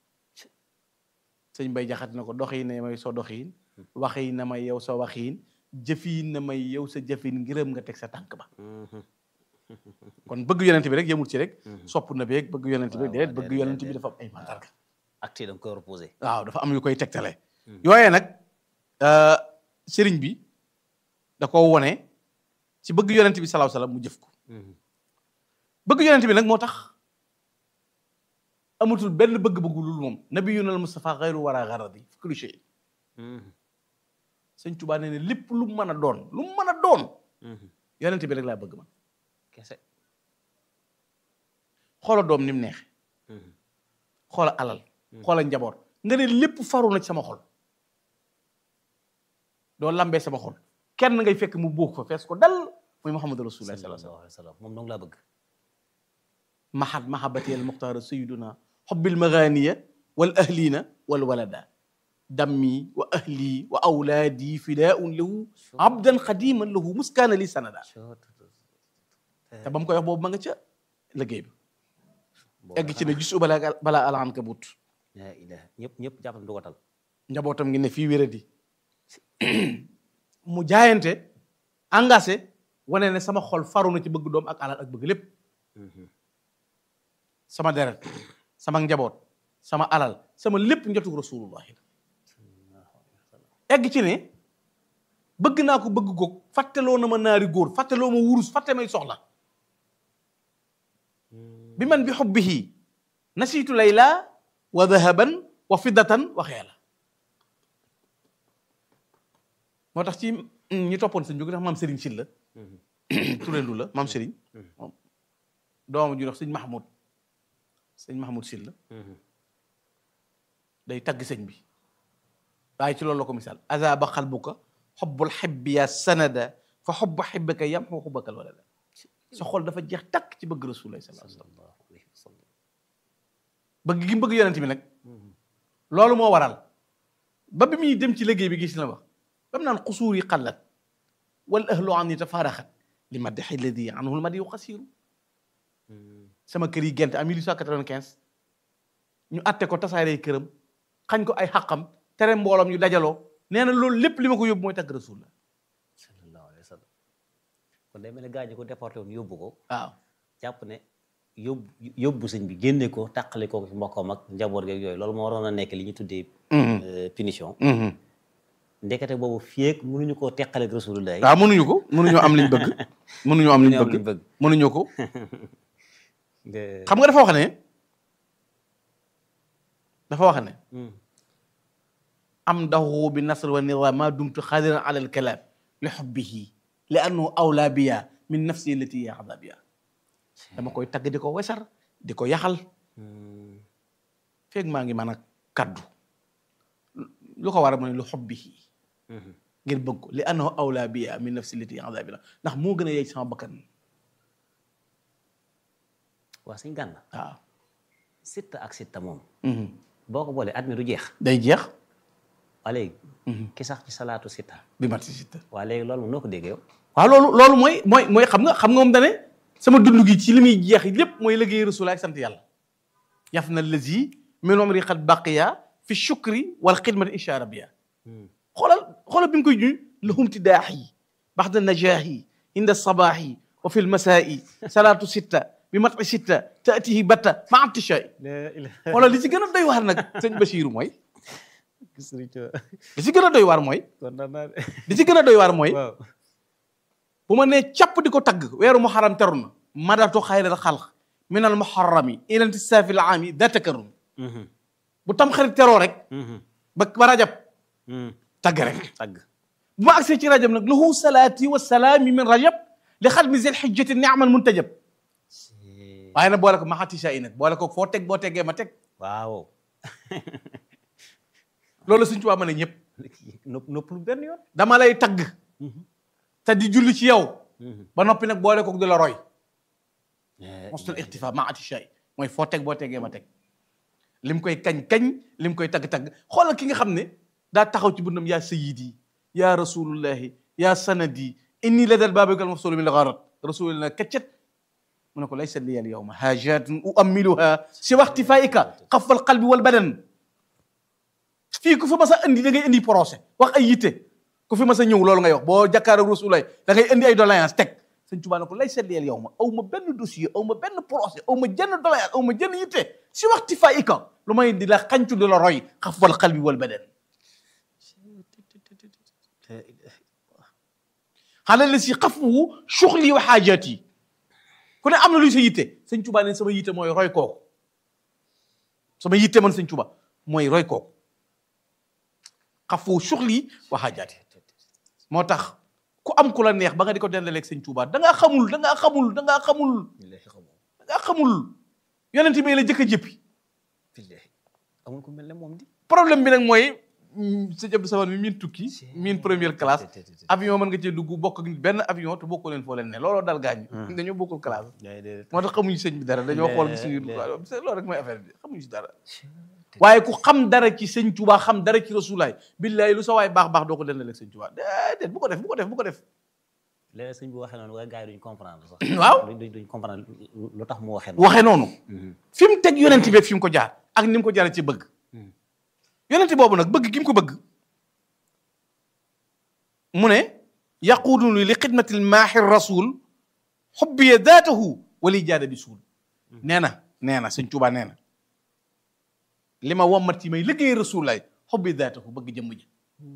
sëñ Bay jaxat na ko doxiin na may soo doxiin waxiin na may yow sa waxiin jëfiin na may yow sa jëfiin ngërëm nga teg sa tànk ba kon bëgg yonent bi rek yemul ci rek sopp na beeg bëgg yonent bi déedéet bëgg yonent bi dafa am ay mandarga acte da nga koy reposé waaw dafa am yu koy tegtale yooyee nag sëriñ bi da ko wone ci bëgg yonent bi salaahu salaam mu jëf ko bëgg yonent bi nag moo tax amatul benn bëgg-bëggu lul moom nabiyuna al mustafa xayru wara garadi fi kulli shay sëñ Tuubaa nee ne lépp lu mu mën a doon lu mu mën a doon yonent bi rek laa bëgg man kese xoola doom ni mu neexe xoola alal xoola njaboot nga ne lépp faru na ci sama xol doo lambee sama xol kenn ngay fekk mu buux fa fees ko dal muy muhammadu rasulullah sallallahu sallallahu alayhi wa sallam moom dong laa bëgg mahat mahabati al muxtaara sayiduna xobbil maganiya wal ahlina wal walada dammi wa ahli wa awlaadi fidaun lahu abdan xadiman lahu muskaana li sanada te ba mu koy wax boobu ma nga ca liggéey bi egg ci ne gis u balaa balaa alaan ka but la ilaha ñëpp ñëpp jàppal du ko tal njabootam ngi ne fii wéradi mu jaayante engagé wane ne sama xol faru na ci bëgg doom ak alal ak bëgg lépp sama deret sama njaboot sama alal sama lépp njotug rasulullahi egg ci ne bëgg naa ko bëgg goog fàtteloo na ma naari góor fàtteloo ma wurus fàtte may soxla bi man bi xubbihi nasiitu layla wa dahaban wa fiddatan wa xeela moo tax ci ñi toppoon sëñ bi ko tax maam Serigne Sylla turendu la maam Serigne moom doomam ju dox sëñ Mahmoud sëñ Mahmoud Sylla day tagg sëñ bi waaye ci loolu la ko misaal azaba xalbuka xobbul xibbi ya sanada fa xobbu xibbika yam xu xubbakal walada sa xol dafa jeex takk ci bëgg rasulullah sallallahu alayhi wa sallam bëgg gi mu bëgg yonent bi nag loolu moo waral ba bi muy dem ci liggéey bi gis la wax ba mu naan xusuur yi xallat wal ahlu an yi tafaaraxat li maddaxi ladi anhu l madi yu xasiiru sama kër yi gent en 1895 ñu atte ko tasaaree këram xañ ko ay xaqam tere mbooloom ñu dajaloo nee na loolu lépp li ma ko yóbbu mooy tagg rasul la sallallahu alayhi wa sallam kon day mel ne gaañu ko déporté woon yóbbu ko waaw jàpp ne yóbbu yóbbu sëñ bi génne ko tàqale ko ci mbokkam ak njaboot geeg yooyu loolu moo waroon a nekk li ñu tuddee punition ndekete boobu fii ak mënuñu koo teqaleeg rasulullah waaw mënuñu ko mënuñoo am liñ bëgg mënuñoo am liñ am liñ bëgg bëgg. mënuñu ko nga- xam nga dafa wax ne dafa wax ne am dahu bi nasr wa nida ma dumtu xadiran ala alkalaam li xubbihi li annahu awla biya min nafsi allati yaxda biya dama koy tagg di ko wesar di ko yaxal feeg maa ngi mën a kaddu lu ko war a mu ne lu xubbihi ngir bëgg ko li annahu awla biya min nafsi allati yaxda biya ndax moo gën a yey sama bakkan waa sëñ gànna waaw sitta ak sitta moom boo ko boolee at mi du jeex day jeex waa léegi ki sax ci salaatu sitta bi mat si sitta waa léegi loolu moom noo ko déggee yow waaw loolu loolu mooy mooy mooy xam nga xam nga moom dane sama dund gi ci li muy jeex lépp mooy liggéey rasul ak sant yàlla yaf na lazi min umri qad baqiya fi shukri wal xidmati insha rabbiya xoolal xoolal bi mu koy juñ lahum tidaaxi baxda najaahi inda sabaaxi wa fi lmasaa'i salaatu sitta bi mati sitta taatihi batta ma abtishaay xoolal li ci gën a doy waar nag sëñ Basiiru mooy li ci gën a doy waar mooy li ci gën a doy waar mooy bu ma nee càpp di ko tagg weeru muharram teru na madatu xayral xalq min al muharrami ila intisaafi al aami da takarrum bu tam xarit teroo rek ba ba rajab tagg rek tagg bu ma agsee ci rajab nag lahu salaati wa salaami min rajab li xadmi zil xijjati niamal muntajab waaye nag boole ko maxatisha yi nag boole ko foo teg boo teggee ma teg waaw loolu suñ tubaab mën a ñëpp nopp nopplu benn yoon dama lay tagg te di julli ci yow ba noppi nag boole ko di la roy mostul ixtifa maxatisha yi mooy foo teg boo teggee ma teg lim koy kañ-kañ lim koy tagg-tagg xoolal ki nga xam ne daa taxaw ci bundam yaa sayidi yaa rasulullahi yaa sanadi inni la dal baabikal mafsulu min lgarat rasulillah kaccet mu ne ko laysa liya al yawma hajatun uammiluha si waxtifaika xafal qalbi wal badan fii ku fi mas a indi da ngay indi procès wax ay yitte ku fi mas a ñëw loolu ngay wax boo jàkkaar ak rasulullah da ngay indi ay doléance teg sëñ Tuubaa ne ko laysa liya al yawma aw ma benn dossier aw ma benn procès aw ma jenn doléance aw ma jenn yitte si waxtifaika lu may di la xancu di la roy xafal qalbi wal badan xale la si xafuwu suxli wa xaajaat yi ku ne am na luy sa yitte sëñ Tuba ne sama yitte mooy roy kooku sama yitte man sëñ Tuba mooy roy kooku xafuwu suxli wa xaajaat yi moo tax ku am ku la neex ba nga di ko dendaleeg sëñ Tuba da ngaa xamul da ngaa xamul da ngaa xamul da ngaa xamul yonent bi la jëkk a jëppi amul ku mel ne moom di problème bi nag mooy sëñ Abdou Samad mi miin tukki miin première classe avion mën nga cee dugg bokk ak benn avion te bokkoo leen foo leen ne looloo dal gaañ dañoo bokkul classe moo tax xamuñu sëñ bi dara dañoo xool gis ñu loolu rek mooy affaire bi xamuñu si dara waaye ku xam dara ci sëñ Tuubaa xam dara ci rasulaay billaay lu sa waay baax baax doo ko dendaleeg sëñ Tuubaa déedéet bu ko def bu ko def bu ko def léeg sëñ bi waxee noonu waaye gars yi duñ comprendre sax waaw duñ duñ comprendre lu tax mu waxee waxee noonu fi mu teg yonent bi fi mu ko jaar ak ni mu ko jaaree ci bëgg yonent boobu nag bëgg gi mu ko bëgg mu ne yaquuduni li xidmatil maaxi rasul xubbiya daatahu wali jaada bi suul nee na nee na sëñ Tuubaa nee na li ma wommat ci may liggéey rasul lay xubbiya daatahu bëgg jëmm ji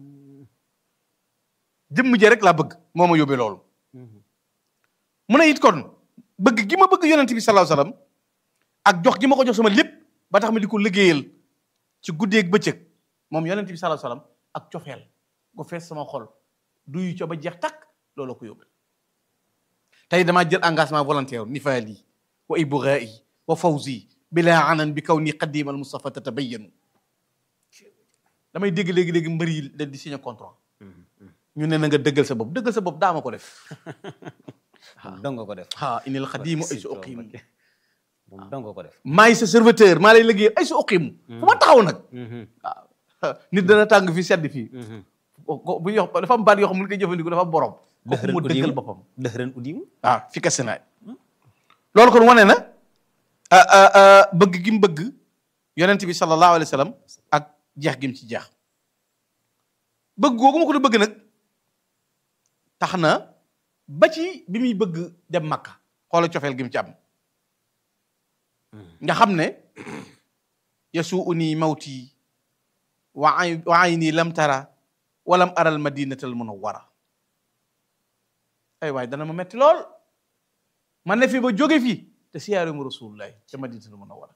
jëmm ji rek laa bëgg moo ma yóbbee loolu mu ne it kon bëgg gi ma bëgg yonent bi sallallahu alayhi wasallam ak jox gi ma ko jox sama lépp ba tax ma di ko liggéeyal ci guddeeg bëccëg moom yonent bi sallallahu alayhi wasallam ak cofeel ko fees sama xol duyu co ba jeex takk loolu ko yóbbal tey damaa jël engagement volontaire nifaali wa ibghaa'i wa fawzi bila anan bi kaw ni qaddimal Mustafa tatabayyanu damay dégg léegi-léegi mbër yi da di signé contrat ñu ne na nga dëggal sa bopp dëggal sa bopp daa ma ko def moom dong nga ko def ah inil xadimu ay su uqimu moom dong nga ko def maay sa serviteur maa lay liggéey ay su uqimu fu ma taxaw nag waaw nit dana tàng fii sedd fii bu ñu wax dafa am baat yoo xam ne koy jëfandikoo dafa am borom kooku mu dëggal boppam dëxëran udimu waaw fi kese naay loolu kon wane na bëgg gi mu bëgg yonent bi sallallahu alayhi wa sallam ak jeex gi mu ci jeex bëgg googu ma ko doon bëgg nag tax na ba ci bi muy bëgg dem Makka xoola cofeel gi mu ci am nga xam ne yasuuni mawti wa ay wa ayni lam tara walam aral madinatal munawwara ay waay dana ma metti lool man ne fi ba jóge fi te siyaare mu rasulullahi ca madinatal munawwara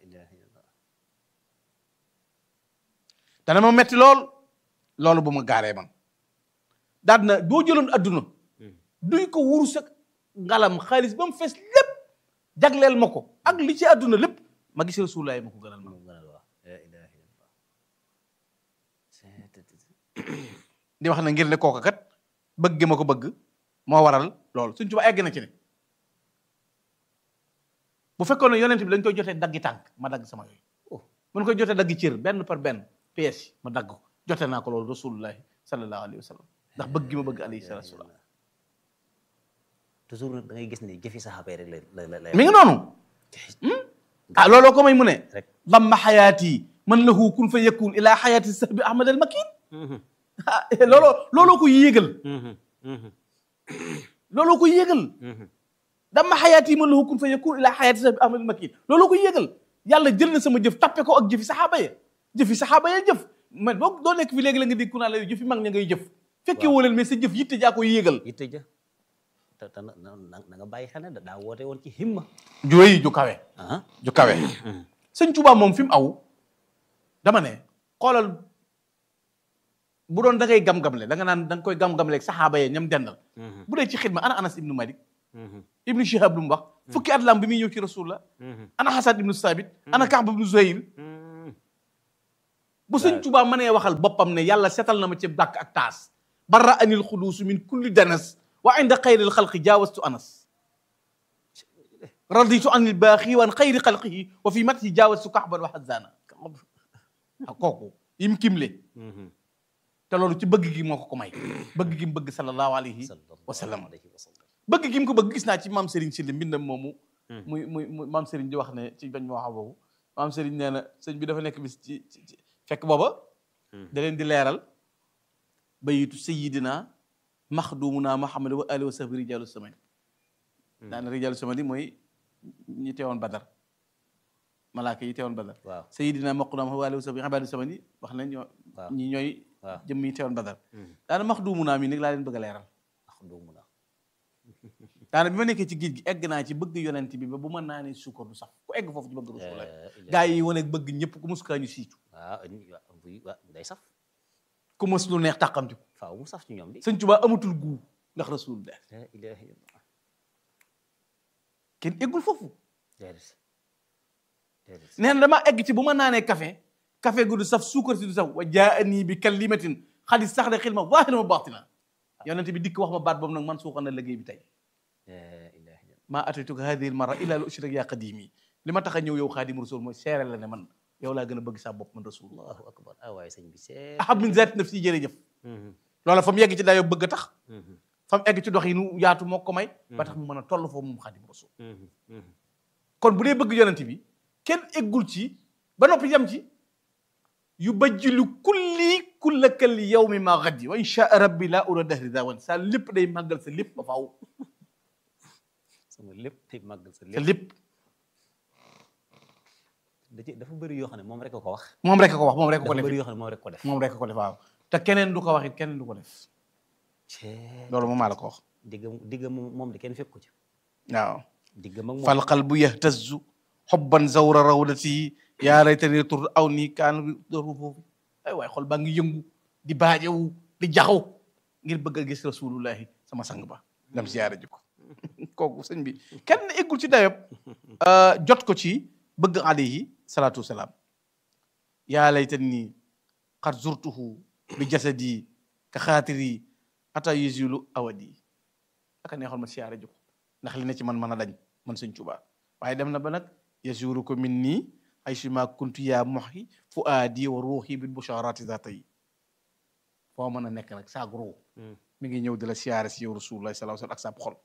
dana ma metti lool loolu bu ma gaaree man daal na boo jëloon adduna duy ko wurus ak ngalam xaalis ba mu fees lépp jagleel ma ko ak li ci adduna lépp ma gis rasulullahi ma ko gënal ma di wax na ngir ne kooka kat bëgg ma ko bëgg moo waral loolu suñ tuba egg na ci ne bu fekkoon ne yonent bi dañ koy jotee daggi tànk ma dagg sama yooyu mun koy jotee daggi cër benn par benn pièce yi ma dagg ko jote naa ko loolu rasulullahi sallallahu alayhi wa sallam ndax bëgg gi ma bëgg alayhi salatu wasalam toujours nag da ngay gis ne jëfi saxaaba yi rek la la la mi ngi noonu ah looloo ko may mu ne rek damma xayaati man lahu kun fa yakun ila xayaati sahbi ahmad al makin ah looloo looloo ko yéegal looloo ko yéegal dama xayaat yi man lahu kun fa yakun ila xayaati sahbi ahmad al makin looloo ko yéegal yàlla jël na sama jëf tappe ko ak jëfi saxaaba ya jëfi saxaaba ya jëf man boo doo nekk fi léegi la nga dégg ku naan la jëfi mag ña ngay jëf fekkee woo leen mais sa jëf yitte jaa ko yéegal yitte ja te te na na na nga bàyyi xel ne da- daa woote woon ci himma ju rëy ju kawe ah ju kawe sëñ Tuubaa moom fi mu aw dama ne xoolal bu doon da ngay gam-gamle da nga naan da nga koy gam-gamle ak saxaaba yee ñam dendal bu dee ci xidma ana Anas ibnu Malik ibnu Shihab lu mu wax fukki at lam bi muy ñëw ci rasulullah ana Hasan ibnu Sabit ana Kaab ibnu Zuhayr bu sëñ Tuubaa mënee waxal boppam ne yàlla setal na ma ci bàkk ak taas barra anil xuduusu min kulli danas wa inda xayril xalqi jaawastu anas raditu anil baaxi wan xayri xalqihi wa fi matihi jaawastu kaxban wa xazana ak kooku yim kimle te loolu ci bëgg gi moo ko ko may bëgg gi mu bëgg sallallahu alayhi wa sallam alayhi wa sallam bëgg gi mu ko bëgg gis naa ci maam Serigne Sylla mbindam moomu muy muy muy maam Serigne di wax ne ci bañ ma wax boobu maam Serigne nee na sëñ bi dafa nekk bis ci ci ci- fekk booba da leen di leeral bayitu sayidina maxdumuna Muhammad wa alihi wa sahbi rijalu samani daana rijalu samani mooy ñi teewoon badar malaaka yi teewoon badar waaw sayidina maqdum wa alihi wa sahbi ibadu samani wax nañ ñoo waaw ñi ñooy waaw jëmm yi teewoon badar daana maxdumuna mi nag laa leen bëgg a leeral ndax doomu na daana bi ma nekkee ci géej gi egg naa ci bëgg yonent bi ba bu ma naanee suukar du sax ku egg foofu ci bëgg rasulullah gaa gaa yi wane bëgg ñëpp ku mus kaa ñu siicu waaw buy waa day saf ku mus lu neex tàqamti ko faaw mu saf ci ñoom di sëñ Tuubaa amatul guu ndax rasulullah la ilaha illallah kenn eggul foofu déedéet déedéet nee na damaa egg ci bu ma naanee café café gu du saf suukar si du saf wa jaani bi kalimatin xadis sax de xilma zaahira wa baatina yonent bi dikk wax ma baat boobu nag man suuxal na liggéey bi tey la ilaha illallah maa ataytuka hadihi almara illa li ushrik yaa qadimi li ma tax a ñëw yow xaadim rasul mooy seere la ne man yow laa gën a bëgg sa bopp man rasulullah allahu akbar ah waaye sëñ bi seet ahab min zaati nafsi jërëjëf loola fa mu yegg ci dayoo bëgg a tax fa mu egg ci dox yi nu yaatu moo ko may ba tax mu mën a toll foofu moom xaadim rasul kon bu dee bëgg yonent bi kenn eggul ci ba noppi yem ci yu bajjilu kulli kullakal yawmi ma gaddi wa insha rabbi laa ura dahri dawan sa lépp day màggal sa lépp ba faaw sama lépp tey màggal sa sa lépp lépp da ci dafa bëri yoo xam ne moom rek a ko wax moom rek a ko wax moom rek a ko dafa def bëri yoo xam ne moom rek ko def moom rek a ko def waaw te keneen du ko wax it keneen du ko def cee loolu moom maa la ko wax digga digga moom moom di kenn fekk ko ci waaw digga mag moom fal qalbu yahtazu xobban zawra rawdati yaa laytani tur aw nii kaan doru foofu ay waay xol baa ngi yëngu di baajewu di jaxaw ngir bëgg a gis rasulullahi sama sang ba dem siyaare ji ko kooku sëñ bi kenn eggul ci dayob jot ko ci bëgg alayhi salaatu wasalaam yaa laytani qad zurtuhu bi jasadi ka xaatiri ata yuzilu awadi aka neexoon ma siyaare ji ko ndax li ne ci man mën a dañ man sëñ Tuubaa waaye dem na ba nag yasuru ko min nii ay suma kuntu yaa moxi fu aadi wa ruuxi bil busharati zaata yi foo mën a nekk nag saag ruu mi ngi ñëw di la siyaare si yow rasulullah sallallahu alayhi wasallam ak sa xol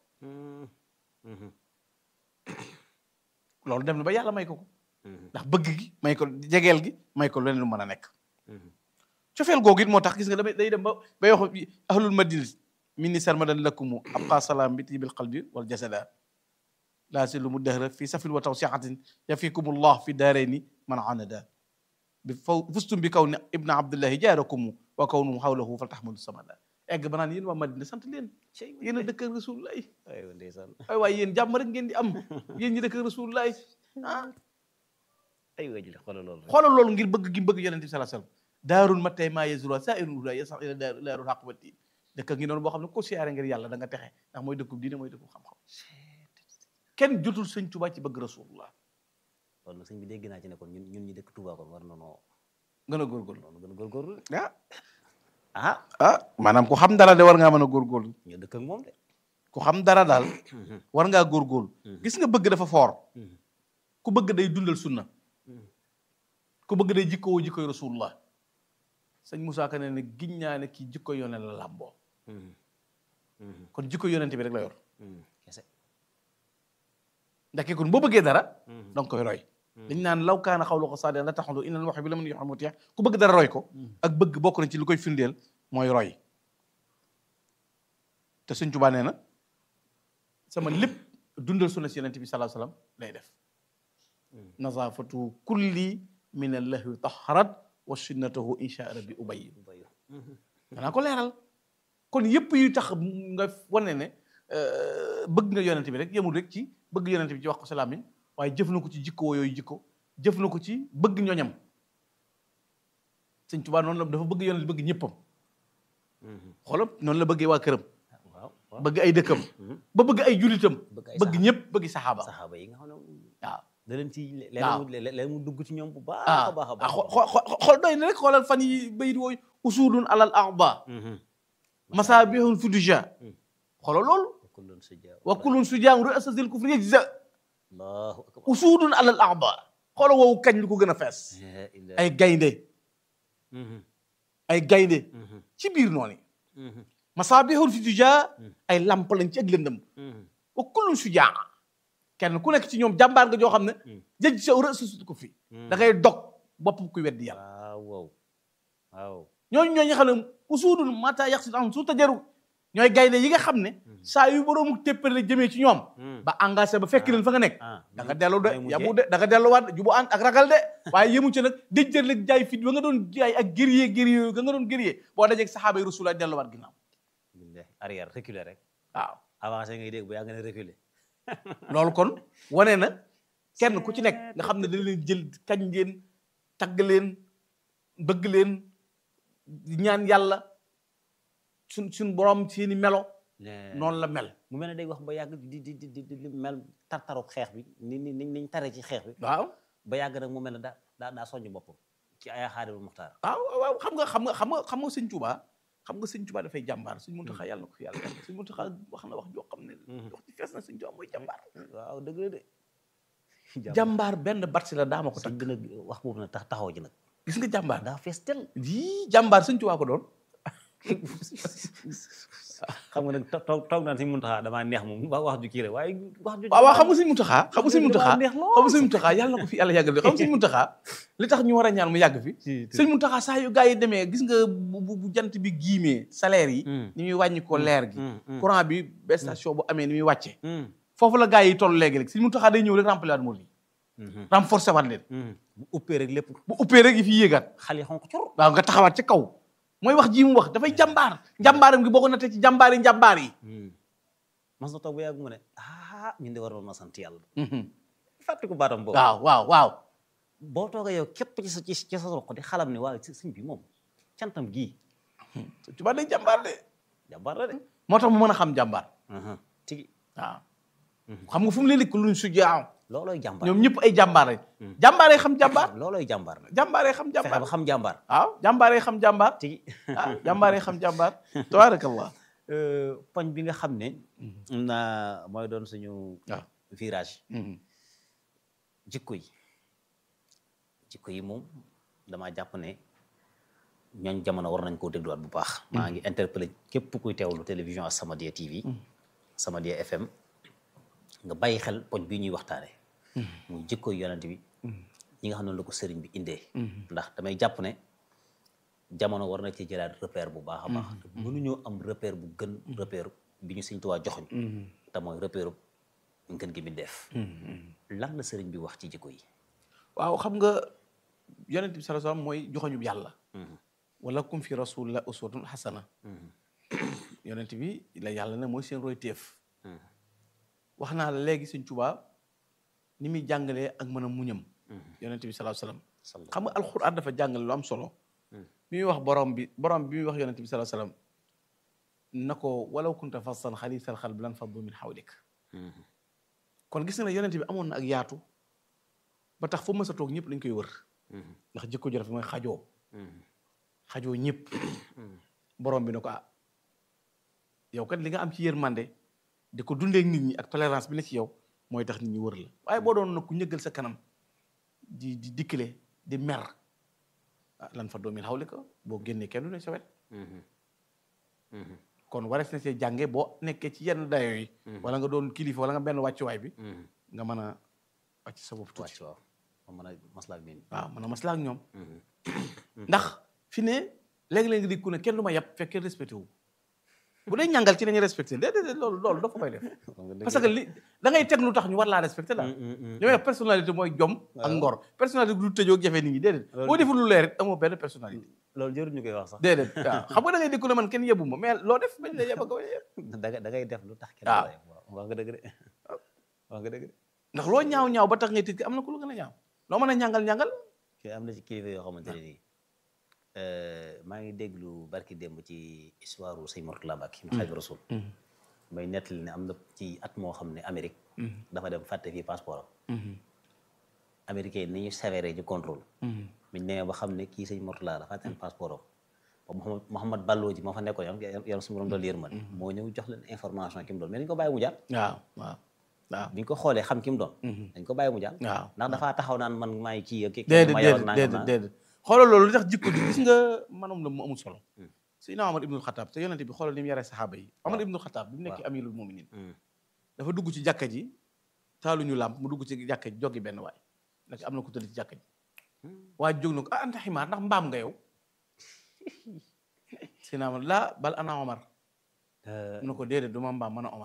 loolu dem na ba yàlla may ko ko ndax bëgg gi may ko jegeel gi may ko leneen lu mën a nekk cofeel googu it moo tax gis nga damay day dem ba bay wax ahlul madina min ni sarmadan lakumu abqa salaam bi tibil qalbi wal jasada laa si lu mu dëhra fi safin wa tawsiatin yafikumullah fi daarayni man anada bi faw fustum bi kaw ne ibna abdullahi jaarakumu wa kawnum xawlahu fal taxmadu samada egg ba naan yéen waa madina sant leen yéen a dëkk ak rasulullah aywa ndeysaan ay waaye yéen jàmm rek ngeen di am yéen ñi dëkk ak rasulullah ah aywa jële xoolal loolu rek xoolal loolu ngir bëgg gi mu bëgg yonente bi sallallahu alayhi wasallam daarul mattay maa yazura saa irun huda yasax ila daar daarul xaq wa diin dëkk ngi noonu boo xam ne ko siyaare ngir yàlla da nga texe ndax mooy dëkkub diine mooy dëkkub xam-xam kenn jotul sëñ Tuubaa ci bëgg rasulullah loolu nag sëñ bi dégg naa ci ne kon ñun ñun ñi dëkk Touba kon war na noo gën a góorgóorlu noonu gën a góorgóorlu ah ah ah maanaam ku xam dara de war ngaa mën a góorgóorlu ñu dëkk ak moom de ku xam dara daal war ngaa góorgóorlu gis nga bëgg dafa foor ku bëgg day dundal sunna ku bëgg day jikkoo jikkoy rasulullah sëñ Moussa Ka ne ne giñ naa ne kii jikko yone la làmboo kon jikko yonente bi rek la yor kese ndax kon boo bëggee dara danga koy roy dañ naan law kaana xawlu ko saadiqan la taxalu inal wax bi la mën yoo xam mu teex ku bëgg dara roy ko ak bëgg bokk na ci lu koy firndeel mooy roy te Sëñ Tuubaa nee na sama lépp dundal sunna si yonente bi sallallahu alayhi wasallam lay def nazafatu kulli min allahwi taharat wa sunnatahu insha rabbi ubayyi bayu danaa ko leeral kon yëpp yu tax nga wane ne euh, bëgg nga yonent bi rek yemul rek ci bëgg yonent bi ci wax ko sa làmmiñ waaye jëf na ko ci jikko yooyu jikko jëf na ko ci bëgg ñoñam sëñ Tuubaa noonu la dafa bëgg yonent bëgg ñëppam xoolal noonu la bëggee waa këram waaw waaw bëgg ay dëkkam ba bëgg ay julitam bëgg ay bëgg ñëpp bëgg saxaaba saxaaba yi nga xam ne waaw da leen ci waaw. léeg mu dugg ci ñoom bu baax ah a baax a ah baax xo- xo- xool doy na rek xoolal fan yi bayit wooyu usuudun alal arba masaabihun fudija xoolal loolu kullun sujaa wa kullun sujaam ru'asatil kufri yajza allahu akbar usuudun alal arba xoolal woowu kañ lu ko gën a fees La ilaha- ay gaynde Mhm, ay gaynde mhm, ci biir noonu mhm, masaabihun fudija ay lamp lañ ci ak lëndëm mhm. wa kullun sujaa kenn ku nekk ci ñoom jàmbaar nga joo xam ne jëj sa ru'asatil kufri da ngay dog bopp kuy weddi yàlla waaw waaw waaw ñooñu ñooñu xam ne usuudun mata yaxsit am su tajaru ñooy gaynde yi nga xam ne saa yu boroomu téppale jëmee ci ñoom ba engagé ba fekk leen fa nga nekk ah da nga dellu de day mujjee. yamu de da nga delluwaat jubu ànd ak ragal de waaye yëmu ci nag déjjër leg jaay fit ba nga doon jaay ak guerrier guerrier ga nga doon guerrier boo dajeeg saxaaba yi rasulaay delluwaat ginnaaw billahi arrière reculer rek waaw avancé ngay dégg bu yaa nga ne reculer loolu kon wane na kenn ku ci nekk nga xam ne dañ leen jël kañ leen tagg leen bëgg leen di ñaan yàlla suñ suñ borom seeni melo noonu la mel mu mel ne day wax ba yàgg di di di di di mel tartaru xeex bi ni ni ni niñ tare ci xeex bi waaw ba yàgg nag mu mel ne daa daa daa soññ boppam ci ay xaadimul muxtaar waaw waaw xam nga xam nga xam nga xam nga sëñ Tuubaa xam nga sëñ Tuubaa dafay jàmbaar sëñ Muntaxa yàlla na ko fi yàlla yàlla sëñ Muntaxa wax na wax joo xam ne wax ci fees na sëñ Tuubaa mooy jàmbaar waaw dëgg la de jàmbaar benn batsi la daama ko sëñ takk bi nag wax boobu nag tax taxaw ji nag gis nga jàmbaar daa fees tel yii jàmbaar sëñ Tuubaa ko doon xam nga nag to- toog toog naan sëñ Muntaxa damaa neex moom wax wax ju kii rek waaye wax ju waaw waaw xam nga sëñ Muntaxa xam nga sëñ Muntaxa damaa neex lool xam nga sëñ Muntaxa yàlla na ko fi yàlla yàggal xam nga sëñ Muntaxa li tax ñu war a ñaan mu yàgg fi sëñ Muntaxa saa yu gars yi demee gis nga bu bu bu jant bi giimee salaire yi ni muy wàññi ko leer gi courant bi ba station bu amee ni muy wàcce foofu la gars yi toll léegi rek sëñ Muntaxa day ñëw rek remplir waat moo lii renforcer waat leen bu uppee rek lépp bu uppee rek yi fi yéegaat xal yi xonk cur waaw nga taxawaat ci kaw mooy wax ji mu wax dafay jàmbaar jàmbaaram gi boo ko nattee ci jàmbaar yi njàmbaar yi mas na toog ba yàgg mu ne ah ñun de waroon na sant yàlla fàtte ko baatam boobu waaw waaw waaw boo toogee yow képp ci sa ci ci sa roq di xalam ne waaw sëñ bi moom cantam gii Tuubaa day jàmbaar de jàmbaar la de moo tax mu mën a xam jàmbaar tigi waaw xam nga fu mu leen dikk luñ su jaaw loolooy jàmbaar ñoom ñëpp ay jàmbaar lañ jàmbaaree xam jàmbaar loolooy jàmbaar nag jàmbaaree xam fexe jàmbaar ba xam jàmbaar waaw jàmbaaree xam jàmbaar tigi ah jàmbaaree xam jàmbaar tabaarakallah poñ bi nga xam ne na mooy doon suñu waaw virage jikko yi jikko yi moom damaa jàpp ne ñooñ jamono war nañ koo dégluwaat bu baax maa ngi interpellé képp kuy teewlu télévision As-Samadiyya TV Samadiyya FM nga bàyyi xel poñ bii ñuy waxtaane muy jikko yi yonent bi ñi nga xam ne la ko sëriñ bi indee ndax damay jàpp ne jamono war na ci jëlaat repère bu baax a baax mënuñoo am repère bu gën repère bi ñu Sëriñ Tuubaa joxoñ te mooy repère ngën gi mi def lan la sëriñ bi wax ci jikko yi waaw xam nga yonent bi sallallahu alayhi wasallam mooy joxoñub yàlla wala kum fi rasulillah uswatun hasana yonent bi la yàlla ne mooy seen roy téef wax naa la léegi Sëriñ Tuubaa ni muy jàngalee ak mën a muñam yonent bi sallallahu alayhi wasallam xam nga alxuraan dafa jàngale lu am solo bi muy wax borom bi borom bi muy wax yonent bi sallallahu alayhi wasallam na ko walaw kunta fassan xalisal xalb lan faddu min xawlik kon gis nga ne yonent bi amoon na ak yaatu ba tax fu mës a toog ñëpp dañ koy wër ndax jikko ju rafet mooy xajoo xajoo ñëpp borom bi ne ko ah yow kat li nga am ci yërmande di ko dundee ak nit ñi ak tolérance bi ne ci yow mooy tax nit ñi wër la waaye boo doon nag ku ñëggal sa kanam di di dikkile di mer ah lan fa doomin xawli ko boo génnee kenn du ne sa wet kon warees na see jànge boo nekkee ci yenn dayo yi wala nga doon kilifa wala nga benn wàccuwaay bi nga mën a wàcc sa bopp tuuti wàcc waaw ma mën a maslaa ak nit ñi waaw mën a maslaa ak ñoom ndax fi ne léegi-léegi di ku ne kenn du ma yàpp fekk kenn respecté wu bu dee ñàngal ci nañu respecté déedéet loolu loolu dafa koy def parce que li da ngay teg lu tax ñu war laa respecté daal li may wax personnalité mooy jom ak ngor personnalité du tëjoo ak jafe nit ñi déedéet boo deful lu leer it amoo benn personnalité loolu jërul ñu koy wax sax déedéet waaw xam nga da ngay dégg ne man kenn yebu ma mais loo def bañ la yeb ak bañ la yeb da ngay da ngay def lu tax kenn waaw. la yeb waaw wax nga dëgg de wax nga dëgg de ndax loo ñaaw ñaaw ba tax ngay tëj am na ku lu gën a ñaaw loo mën a ñàngal ñàngal kii am na ci kilifa yoo xamante ne nii maa ngi déglu barki démb ci histoire u sëñ Mourtala Mbacke mu Xaadimu Rasuul may nettali ne am na ci at moo xam ne Amérique dafa dem fàtte fii passeport am américain ni ñu sévère ci contrôle biñ demee ba xam ne kii sëñ Mourtala la fàtte passeport am ba Mouhamad Mouhamad Ballo ji moo fa nekkoon yam yàlla su ma doon doon yërmande moo ñëw jox leen information ki mu doon mais dañ ko bàyyi mu jàll waaw waaw waaw biñ ko xoolee xam ki mu doon dañ ko bàyyi mu jàll waaw ndax dafaa taxaw naan man maay kii ak kii déedéet ma yow déedéet nangam déedéet naa déedéet xoolal loolu li tax jikko ji gis nga manam la mu amul solo Seydina Omar ibnul Xataab te yonente bi xoolal ni mu yaree saxaaba yi Omar ibnul Xataab bi mu nekkee amirul muminin dafa dugg ci jàkka ji taaluñu làmp mu dugg ci jàkka ji joggi benn waay nag am na ku tëdd ci jàkka ji waa jóg na ko ah anta ximaar ndax mbaam nga yow Seydina Omar laa bal ana Omar mu ne ko déedéet du ma mbaam mën a Omar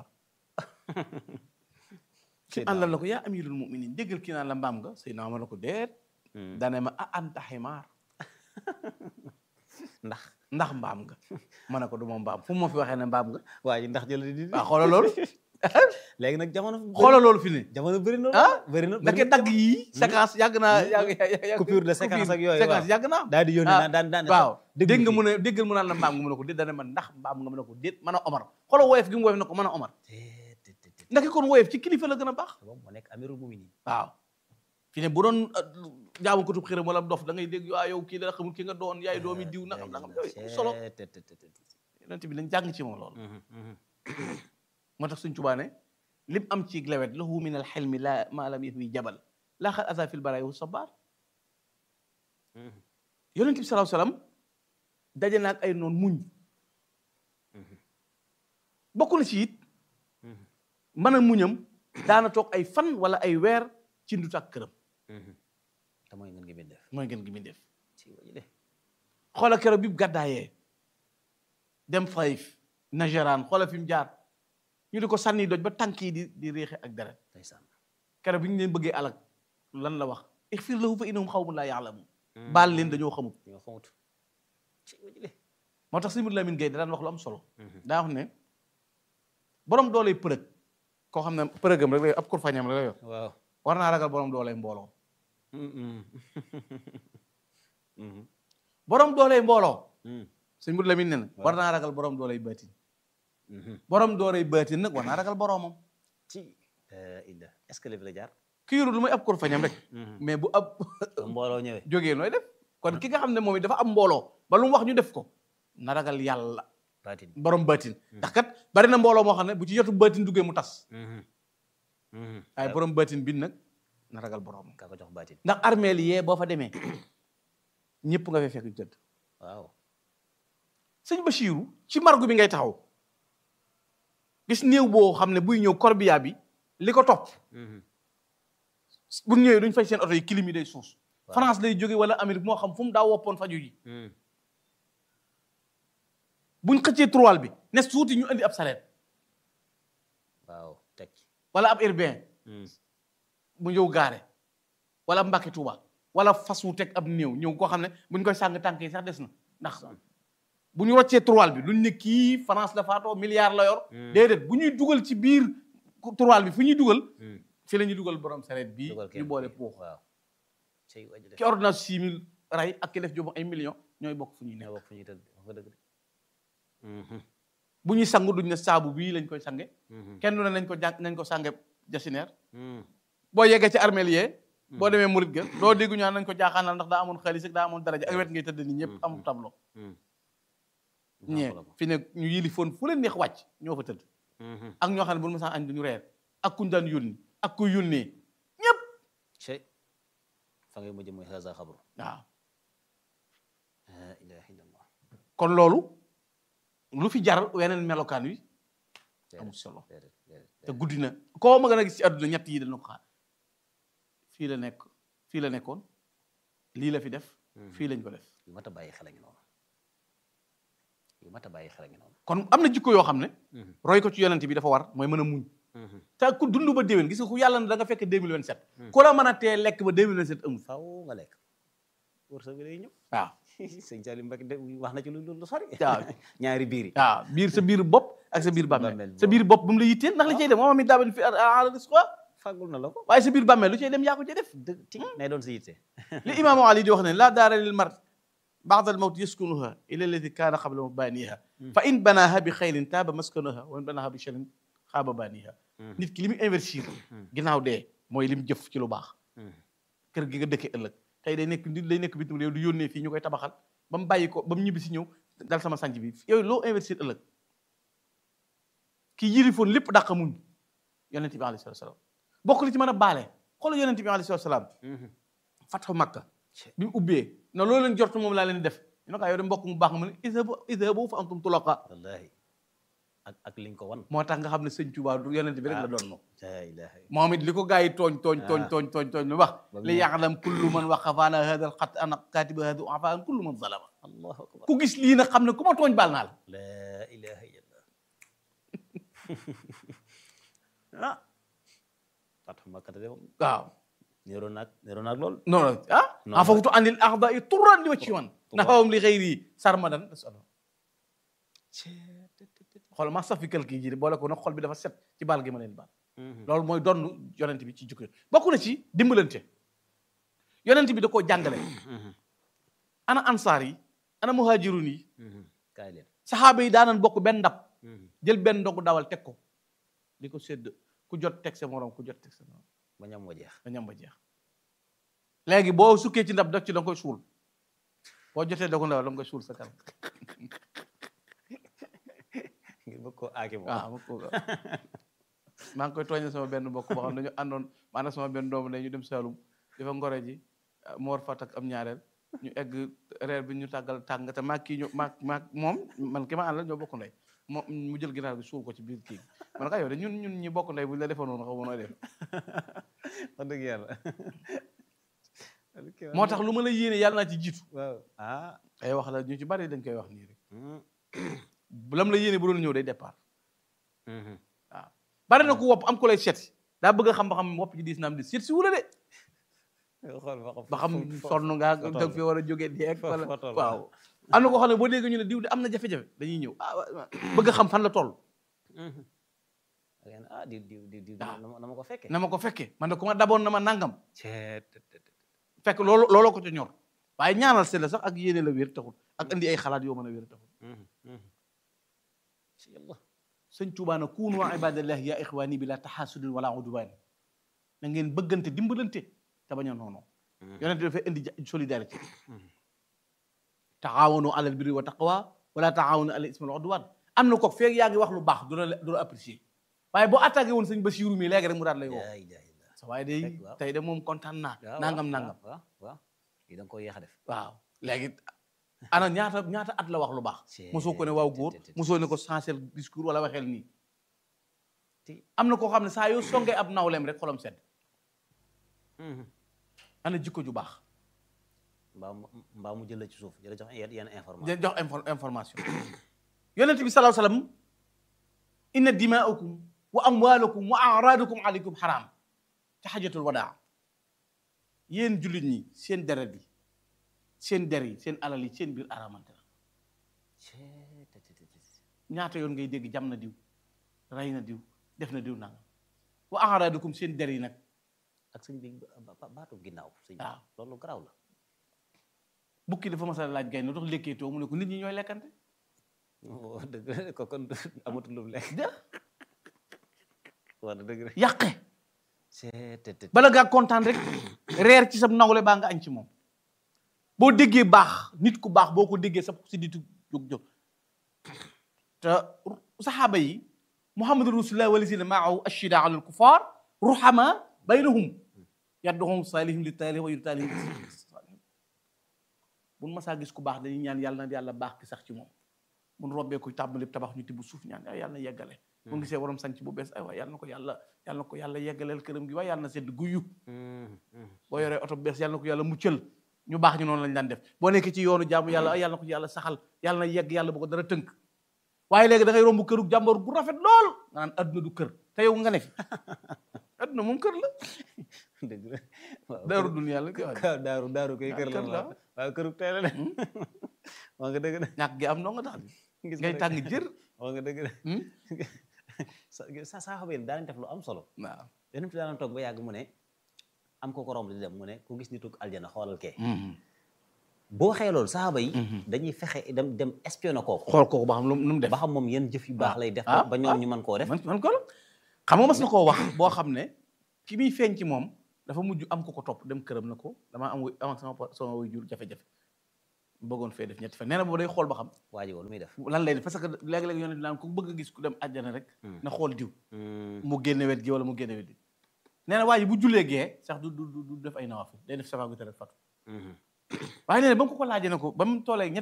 ci àllal la ko yaa amirul muminin déggal kii naan la mbaam nga Seydina Omar la ko déet dane ma ah anta ximaar ndax ndax mbaam nga ma ne ko du ma mbaam fu ma fi waxee ne mbaam nga waa ji ndax jël di waaw xoolal loolu léegi nag jamono xoolal loolu fi ne jamono bëri na ah bëri na ndake dagg yi séquence yàgg naa yàgg yàgg coupure de séquence ak yooyu séquence yàgg naa daal di yónni ah, naan daan daan waaw dégg nga mu ne déggal mu naan la mbaam nga mu ne ko déet dana ma ndax mbaam nga mu ne ko déet mën a omar xoolal woyof gi mu woyof ne ko mën a omar ndake kon woyof ci kilifa la gën a baax moom moo nekk amirul muminin waaw fi ne bu doon jaamu ko tub xiram wala dof da ngay dégg waa yow kii la xamul ki nga doon yaay doomi diw nangam nangam yooyu solo yonent bi lañ jàng ci moom loolu moo tax suñ tubaane lim am ci lewet lahu min al xelmi la ma lam yahwi jabal laa xal asa fil baraay wu sabar yonent bi salaahu salaam daje naag ay noon muñ bokk na ci it mën a muñam daana toog ay fan wala ay weer ci ndut ak këram te mooy ngeen ngi bind def mooy ngeen gi muy def ci waji de xoola keroog bi mu gàddaayee dem Taif Najaraan xoola fi mu jaar ñu di ko sànni doj ba tànk yi di di réexe ak deret ndeysaan keroog bi ñu leen bëggee alak lan la wax ixfir lahu fa innahum xawmun laa yaalamun baal leen dañoo xamut ñoo xamut ci waji de moo tax Sëñ Lamin Gay da daan wax lu am solo daa wax ne borom dooley përëg koo xam ne përëgam rek la yor ab kurfañam rek la yor waaw war naa ragal borom dooley mbooloo borom dooley mbooloo Sëñ Lamin ne na war naa ragal borom dooley baatin borom dooley baatin nag war naa ragal boromam ci illa est-ce que léegi la jaar ki yorul lu muy ab kurfañam rek mais bu ab mbooloo ñëwee jógee nooy def kon ki nga xam ne moom it dafa am mbooloo ba lu mu wax ñu def ko na ragal yàlla baatin borom baatin ndax kat bari na mbooloo moo xam ne bu ci yotu baatin duggee mu tas waaye borom baatin bi nag na ragal borom kaa ko jox baatin ndax armeel yee boo fa demee ñëpp nga fay fekk ñu tëdd waaw sëñ Bachiru ci margu bi ngay taxaw gis néew boo xam ne buy ñëw corbillard bi li ko topp bu ñëwee duñ fay seen oto yi kilim yi day suus France lay jóge wala Amérique moo xam fu mu daa woppoon faju ji buñ xëccee trois bi ne suuti ñu indi ab sareet waaw teg wala ab urbain mu ñëw gaare wala Mbàkke Tuuba wala fas wu teg ab néew ñëw koo xam ne buñ koy sàng tànk yi sax des na ndax bu ñu roccee trois bi luñ ne kii France la faatoo milliard la yor déedéet bu ñuy dugal ci biir trois bi fu ñuy dugal fi la ñuy dugal borom sareet bii ñu boole puux waaw ci waji de ki ordonnance six mille ray ak ki def jobu ay millions ñooy bokk fu ñuy nekk ñoo bokk fu ñuy tëdd wax nga dëgg de bu ñuy sangu duñ ne saabu bii lañ koy sange kenn du ne nañ ko jàng nañ ko sange jasineer boo yeggee ci armeel yee boo demee murit ga doo déggu ñu naan nañ ko jaaxaanal ndax daa amoon xaalis ak daa amoon daraja ak wet ngay tëdd ni ñëpp amul tableau ñee fi ne ñu yilifoon fu leen neex wàcc ñoo fa tëdd ak ñoo xam ne bu ma sax añ duñu reer ak kuñ daan yónni ak ku yónnee ñëpp cey fa ngay mujj mooy haza xabru waaw la ilaha illallah kon loolu lu fi jar weneen melokaan wi amul solo déedéet déedéet te guddi na koo ma gën a gis ci àdduna ñett yi dana ko xaar fii la nekk fii la nekkoon lii la fi def fii lañ ko def yu mat a bàyyi xel a ngi noonu yu mat mat a bàyyi xel a ngi noonu kon am na jikko yoo xam ne roy ko ci yonent bi dafa war mooy mën a muñ te ku dund ba déwén gis nga ku yàlla ne da nga fekk 2027 ku la mën a tee lekk ba 2027 amul faw nga lekk wërsëg bi day ñëw waaw sëñ Saliou Mbacke de wax na ci lu lu sori waaw ñaari biir yi waaw biir sa biir bopp ak sa biir bàmmeel Bàmmeel sa biir bopp bu mu la yitteel ndax li cay dem moom mi daaban fi ala risqa fàggul na la ko waaye sa biir bàmmeel lu cay dem yaa ko cay def dëgg ti nay doon sa yitte li imaamu ali di wax ne laa daara lil mar baada al mawt yaskunuha ila allati kaana qabla baniha fa in banaha bi xayrin taaba maskanuha wa in banaha bi sharin xaaba baniha nit ki li muy investir ginnaaw dee mooy li mu jëf ci lu baax kër gi nga dëkkee ëllëg tey day nekk nit day nekk bitim réew du yónnee fii ñu koy tabaxal ba mu bàyyi ko ba mu ñibbi si ñëw dal sama sanc bi yow loo investir ëllëg kii yilifoon lépp dàq muñ yonent bi alayhi salaatu salaam bokk li ci mën a baale xoolal yonent bi alayhi salaatu salaam fatxu makka bi mu ubbee na loolu leen jortu moom laa leen di def ñu ne ko yow de mbokk mu baax nga mu ne idhabu idhabu fa antum tulaqa wallahi ak ak liñ ko wan moo tax nga xam ne sëñ Tuubaa du yonent bi rek la doon no la ilaha moom it li ko gars yi tooñ tooñ tooñ tooñ tooñ tooñ lu wax Ba mu li ñëw. ya'lam kullu man waqafaana hada al xat ana katiba hada afaan kullu man zalama allahu akbar ku gis lii nag xam ne ku ma tooñ baal naa la la ilaha illallah ah fatxu makkata de moom waaw niroo naag niroo naag lool non non ah Non. afawtu anil a'da'i turran li wajhi man nahawum li ghayri sarmadan asalo xool ma safi quelque ji boole ko nag xol bi dafa set ci baal gi ma leen baal loolu mooy donn yonent bi ci jikko bokk na ci dimbalante yonent bi da koo jàngale ana ansaar yi ana muhajirun yi kaay leen saxaaba yi daanan bokk benn ndab jël benn ndogu dawal teg ko di ko sédd ku jot teg sa morom ku jot teg sa morom ba ñam wa jeex ba ñam ba jeex léegi boo sukkee ci ndab def ci da nga koy suul boo jotee dogu ndawal da nga koy suul sa kanam ngir bëgg koo aaki moom waaw ma ko maa ngi koy tooñe sama benn mbokk boo xam ne dañu àndoon maanaam sama benn doomu ne ñu dem Saalum dafa ngore ji mu war fa takk am ñaareel ñu egg reer bi ñu tàggal tàng te maag kii ñu maag maag moom man ki ma àndal ñoo bokk ndey moom mu jël ginaar bi suul ko ci biir kii bi man ka yow de ñun ñun ñi bokk ndey bu ñu la defoon noonu xaw ma nooy def wax dëgg yàlla moo tax lu ma la yéene yàlla naa ci jiitu waaw ah ay wax la ñu ci bari dañ koy wax nii rek lam la yéene bu doon ñëw day départ waaw bari na ku wopp am ku lay seet si daa bëgg a xam ba xam wopp ji diis na am di seet si wula de xool ba xam ba xam sonn ngaa fa da nga fi war a jógee deeg fa- wala fa toll. waaw am na koo xam ne boo déggee ñu ne diw de am na jafe-jafe dañuy ñëw ah wa- wa- bëgg a xam fan la toll ah di di di di Ah. na ma na ma ko fekkee na ma ko fekkee man de ku ma daboon na ma nangam ceet te- te- te- fekk loolu looloo ko ca ñor waaye ñaanal se la sax ak yéene la wér taxul ak indi ay xalaat yoo mën a wér taxul ci yàlla sëñ Tuubaa na kuunu ibadallahi ya ixwaani bi la taxaasudin wala udwaan na ngeen bëggante dimbalante te bañ a noonoo yonent dafay indi ja- solidarité taxaawanu alal birri wa taqwa wala taxaawanu alal ismi wal udwaan am na ko feeg yaa ngi wax lu baax du la du la apprécier waaye boo attaqué woon sëñ Basiiru mi léegi rek mu daal lay woo laa ilaaha illa sa waaye day Fekk, waaw. tey de moom kontaan naa waaw nangam waaw, nangam waaw waaw lii da nga koy yéex a def waaw léegi ana ñaata ñaata at la wax lu baax Cee- mosoo ko ne waaw góor te- te- te- mosoo ne ko changer discours wala waxeel nii Ti- am na koo xam ne saa yoo songee ab nawleem rek xolam sedd ana jikko ju baax mbaa mu mbaa mu jël la ci suuf jëla jox yenn yenn information di jox info- information yonent bi salaahu salaam inna dimaakum wa amwaalakum wa araadakum aleykum xaraam ci xajatul wadaa yéen jullit ñi seen deret yi seen der yi seen alal yi seen biir araamante la Cee- te- te- te- te- ñaata yoon ngay dégg jam na diw rey na diw def na diw nangam wa araadakum seen der yi nag ak sëñ bi ba- ba- baatu ginnaaw sëñ bi waaw. loolu garaaw la bukki dafa mas a laaj gay ne tax lekkee too mu ne ko nit ñi ñooy lekkante Oh, dëgg la ko kon amatul lu mu lekk de wax dëgg la yàqe Cee- te- te- bala ngaa kontaan rek reer ci sa nawle baa nga añ ci moom boo déggee baax nit ku baax boo ko déggee sa si ditu jóg jóg te saxaaba yi muhammadu rasulullah walazina maahu ashida ala alkufar ruhama baynahum yadduhum salihim li taalihim wa yutaalihim salihim buñ masaa gis ku baax dañuy ñaan yàlla na yàlla baax ki sax ci moom mun robbee ko tàmbali tabax ñu tibb suuf ñaan ay yàlla na yeggale bu gisee waroom sanc bu bees ay waay yàlla na ko yàlla yàlla na ko yàlla yeggaleel këram gi waaye yàlla na sedd guyyu Mhm, mhm. boo yoree oto bu bees yàlla na ko yàlla muccal ñu baax ñu noonu lañ daan def boo nekkee ci yoonu jaamu yàlla ay yàlla na ko yàlla saxal yàlla na yegg yàlla bu ko dara tënk waaye léegi da ngay romb këru jàmbur gu rafet lool nga naan adduna du kër te yow nga ne fi adduna moom kër la dëgg la waaw daaru dunya la koy wax waaw daaru daaru koy kër la kër la. waaw waaw këru tey la de waa nga dëgg de ñàkk gi am noo nga tax gis ngay nga tàng jër waa nga dëgg de Hmm? sa sa saxaaba yi daanañ def lu am solo waaw yonent bi daana toog ba yàgg mu ne am ko ko romb di dem mu ne ku gis nitu aljana xoolal kee boo waxee loolu saxaaba yi dañuy fexe dem dem espionné kooku xool kooku ba xam lu mu lu mu def ba xam moom yan jëf yu baax lay def ah, ba ñoom ah. ñu mën koo def man man ko la xam nga mas na koo wax boo xam ne ki muy feeñ ci moom dafa mujj am ko ko topp dem këram na ko damaa am am ak sama pa- sama way jur jafe-jafe bëggoon fee def ñetti fan nee na boobu day xool ba xam waa ji woon lu muy def lan lay def parce que léegi-léegi yonent naan ku bëgg a gis ku dem àjjana rek Hmm. na xool diw Hmm, mu génne wet gi wala mu génne wet gi nee na waa ji bu jullee gee sax du du du du def ay nawaafil day def safa gu tere fatu mhm. waaye nee na ba mu ko ko laajee ne ko ba mu toolee ñett